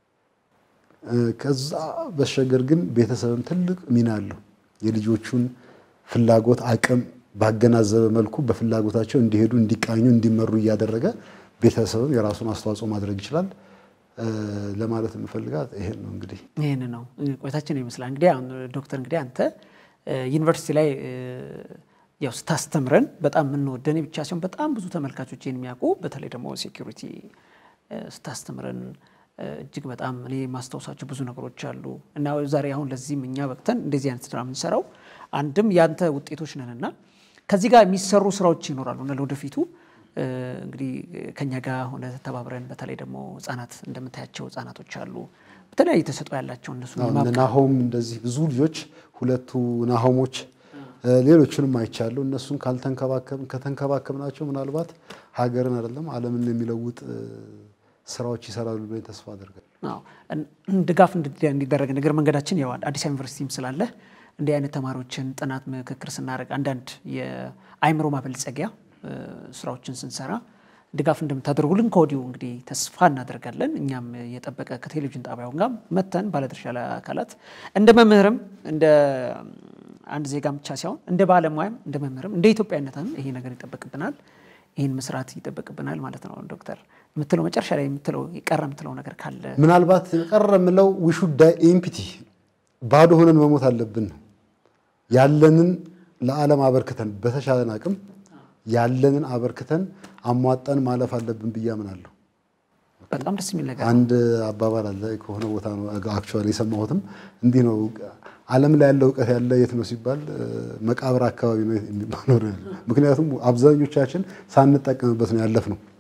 ከዛ በሸገር ግን ቤተሰብም ትልቅ ሚና አለው። የልጆቹን ፍላጎት አቅም ባገናዘበ መልኩ በፍላጎታቸው እንዲሄዱ፣ እንዲቃኙ፣ እንዲመሩ እያደረገ ቤተሰብም የራሱን አስተዋጽኦ ማድረግ ይችላል ለማለት የምፈልጋት ይሄን ነው። እንግዲህ ይህን ነው ቆይታችን ይመስላል። እንግዲህ አሁን ዶክተር እንግዲህ አንተ ዩኒቨርሲቲ ላይ ያው ስታስተምረን በጣም የምንወደን ብቻ ሲሆን በጣም ብዙ ተመልካቾችን የሚያውቁ በተለይ ደግሞ ሴኪሪቲ ስታስተምረን እጅግ በጣም እኔ ማስታወሳቸው ብዙ ነገሮች አሉ እና ዛሬ አሁን ለዚህም እኛ በቅተን እንደዚህ አይነት ስራ የምንሰራው አንድም ያንተ ውጤቶች ነንና ከዚህ ጋር የሚሰሩ ስራዎች ይኖራሉ እና ለወደፊቱ እንግዲህ ከኛ ጋር ሆነ ተባብረን በተለይ ደግሞ ህጻናት እንደምታያቸው ህጻናቶች አሉ በተለያየ ተሰጥኦ ያላቸው እነሱ ናሆም እንደዚህ ብዙ ልጆች ሁለቱ ናሆሞች ሌሎችንም አይቻለሁ። እነሱን ካልተንከባከብን ከተንከባከብናቸው ምናልባት ሀገርን አይደለም ዓለምን የሚለውጥ ስራዎች ይሰራሉ ብለን ተስፋ አደርጋለሁ። ድጋፍ እንዲደረግ ነገር መንገዳችን ያው አዲስ ዩኒቨርሲቲም ስላለ እንዲህ አይነት ተማሪዎችን ጥናት ምክክር ስናደርግ አንዳንድ የአይምሮ ማበልጸጊያ ስራዎችን ስንሰራ ድጋፍ እንደምታደርጉልን ከወዲሁ እንግዲህ ተስፋ እናደርጋለን። እኛም የጠበቀ ከቴሌቪዥን ጣቢያው ጋር መተን ባለድርሻ አካላት እንደ መምህርም እንደ አንድ ዜጋም ብቻ ሳይሆን እንደ ባለሙያም እንደ መምህርም እንደ ኢትዮጵያዊነትም ይሄ ነገር ይጠበቅብናል። ይህን መስራት ይጠበቅብናል ማለት ነው። ዶክተር የምትለው መጨረሻ ላይ የምትለው የቀረ የምትለው ነገር ካለ ምናልባት የቀረ የምለው ዊሹድ ኢምፒቲ ባዶ ሆነን መሞት አለብን ነው ያለንን ለዓለም አበርክተን በተሻለን አቅም ያለንን አበርክተን አሟጠን ማለፍ አለብን ብዬ አምናለሁ። በጣም ደስ የሚል ነገር አንድ አባባል አለ ከሆነ ቦታ ነው አክቹዋሊ የሰማሁትም እንዲህ ነው ዓለም ላይ ያለ እውቀት ያለ የት ነው ሲባል መቃብር አካባቢ ነው የሚባለው። ምክንያቱም አብዛኞቻችን ሳንጠቀምበት ነው ያለፍ ነው።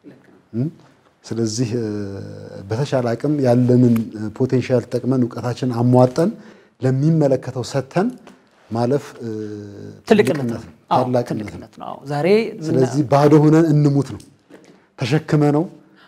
ስለዚህ በተሻለ አቅም ያለንን ፖቴንሻል ተጠቅመን እውቀታችንን አሟጠን ለሚመለከተው ሰጥተን ማለፍ ትልቅነት ነው፣ ታላቅነት ነው። ዛሬ ስለዚህ ባዶ ሆነን እንሙት ነው ተሸክመ ነው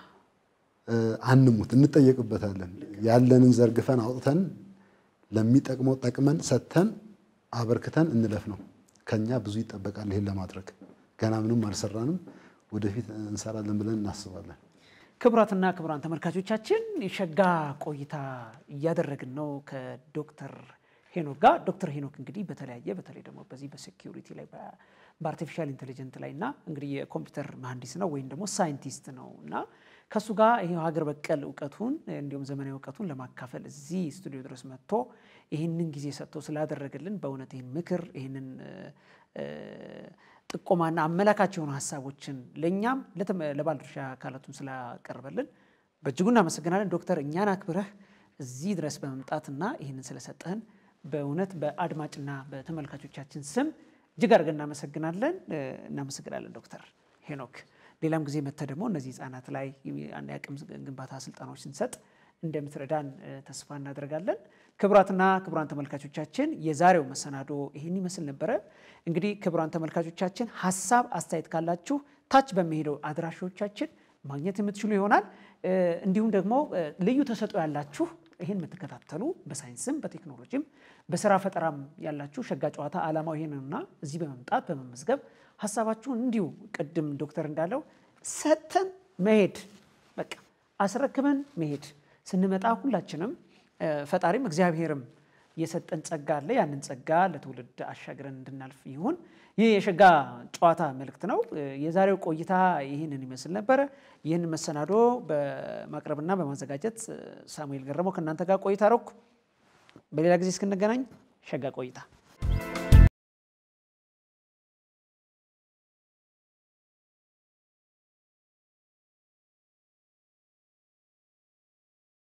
አንሙት፣ እንጠየቅበታለን። ያለንን ዘርግፈን አውጥተን ለሚጠቅመው ጠቅመን ሰጥተን አበርክተን እንለፍ ነው። ከኛ ብዙ ይጠበቃል። ይሄን ለማድረግ ገና ምንም አልሰራንም፣ ወደፊት እንሰራለን ብለን እናስባለን። ክቡራትና ክቡራን ተመልካቾቻችን የሸጋ ቆይታ እያደረግን ነው ከዶክተር ሄኖክ ጋር። ዶክተር ሄኖክ እንግዲህ በተለያየ በተለይ ደግሞ በዚህ በሴኪሪቲ ላይ በአርቲፊሻል ኢንቴሊጀንት ላይ እና እንግዲህ የኮምፒውተር መሀንዲስ ነው ወይም ደግሞ ሳይንቲስት ነው እና ከእሱ ጋር ይህ ሀገር በቀል እውቀቱን እንዲሁም ዘመናዊ እውቀቱን ለማካፈል እዚህ ስቱዲዮ ድረስ መጥቶ ይህንን ጊዜ ሰጥቶ ስላደረገልን በእውነት ይህን ምክር ይህንን ጥቆማና አመላካች የሆኑ ሀሳቦችን ለእኛም ለባለድርሻ አካላቱን ስላቀርበልን በእጅጉ እናመሰግናለን። ዶክተር እኛን አክብረህ እዚህ ድረስ በመምጣትና ይህንን ስለሰጠህን በእውነት በአድማጭና በተመልካቾቻችን ስም እጅግ አድርገን እናመሰግናለን። እናመሰግናለን ዶክተር ሄኖክ። ሌላም ጊዜ መጥተህ ደግሞ እነዚህ ህጻናት ላይ የአቅም ግንባታ ስልጠናዎች ስንሰጥ እንደምትረዳን ተስፋ እናደርጋለን። ክቡራትና ክቡራን ተመልካቾቻችን የዛሬው መሰናዶ ይህን ይመስል ነበረ። እንግዲህ ክቡራን ተመልካቾቻችን ሀሳብ አስተያየት ካላችሁ ታች በሚሄደው አድራሾቻችን ማግኘት የምትችሉ ይሆናል። እንዲሁም ደግሞ ልዩ ተሰጥኦ ያላችሁ ይህን የምትከታተሉ በሳይንስም በቴክኖሎጂም በስራ ፈጠራም ያላችሁ ሸጋ ጨዋታ ዓላማው ይሄንና እዚህ በመምጣት በመመዝገብ ሀሳባችሁን እንዲሁ ቅድም ዶክተር እንዳለው ሰጥተን መሄድ በቃ አስረክበን መሄድ ስንመጣ ሁላችንም ፈጣሪም እግዚአብሔርም የሰጠን ጸጋ አለ። ያንን ጸጋ ለትውልድ አሻግረን እንድናልፍ ይሁን። ይህ የሸጋ ጨዋታ መልእክት ነው። የዛሬው ቆይታ ይህንን ይመስል ነበረ። ይህን መሰናዶ በማቅረብና በማዘጋጀት ሳሙኤል ገረመው ከእናንተ ጋር ቆይታ ረኩ። በሌላ ጊዜ እስክንገናኝ ሸጋ ቆይታ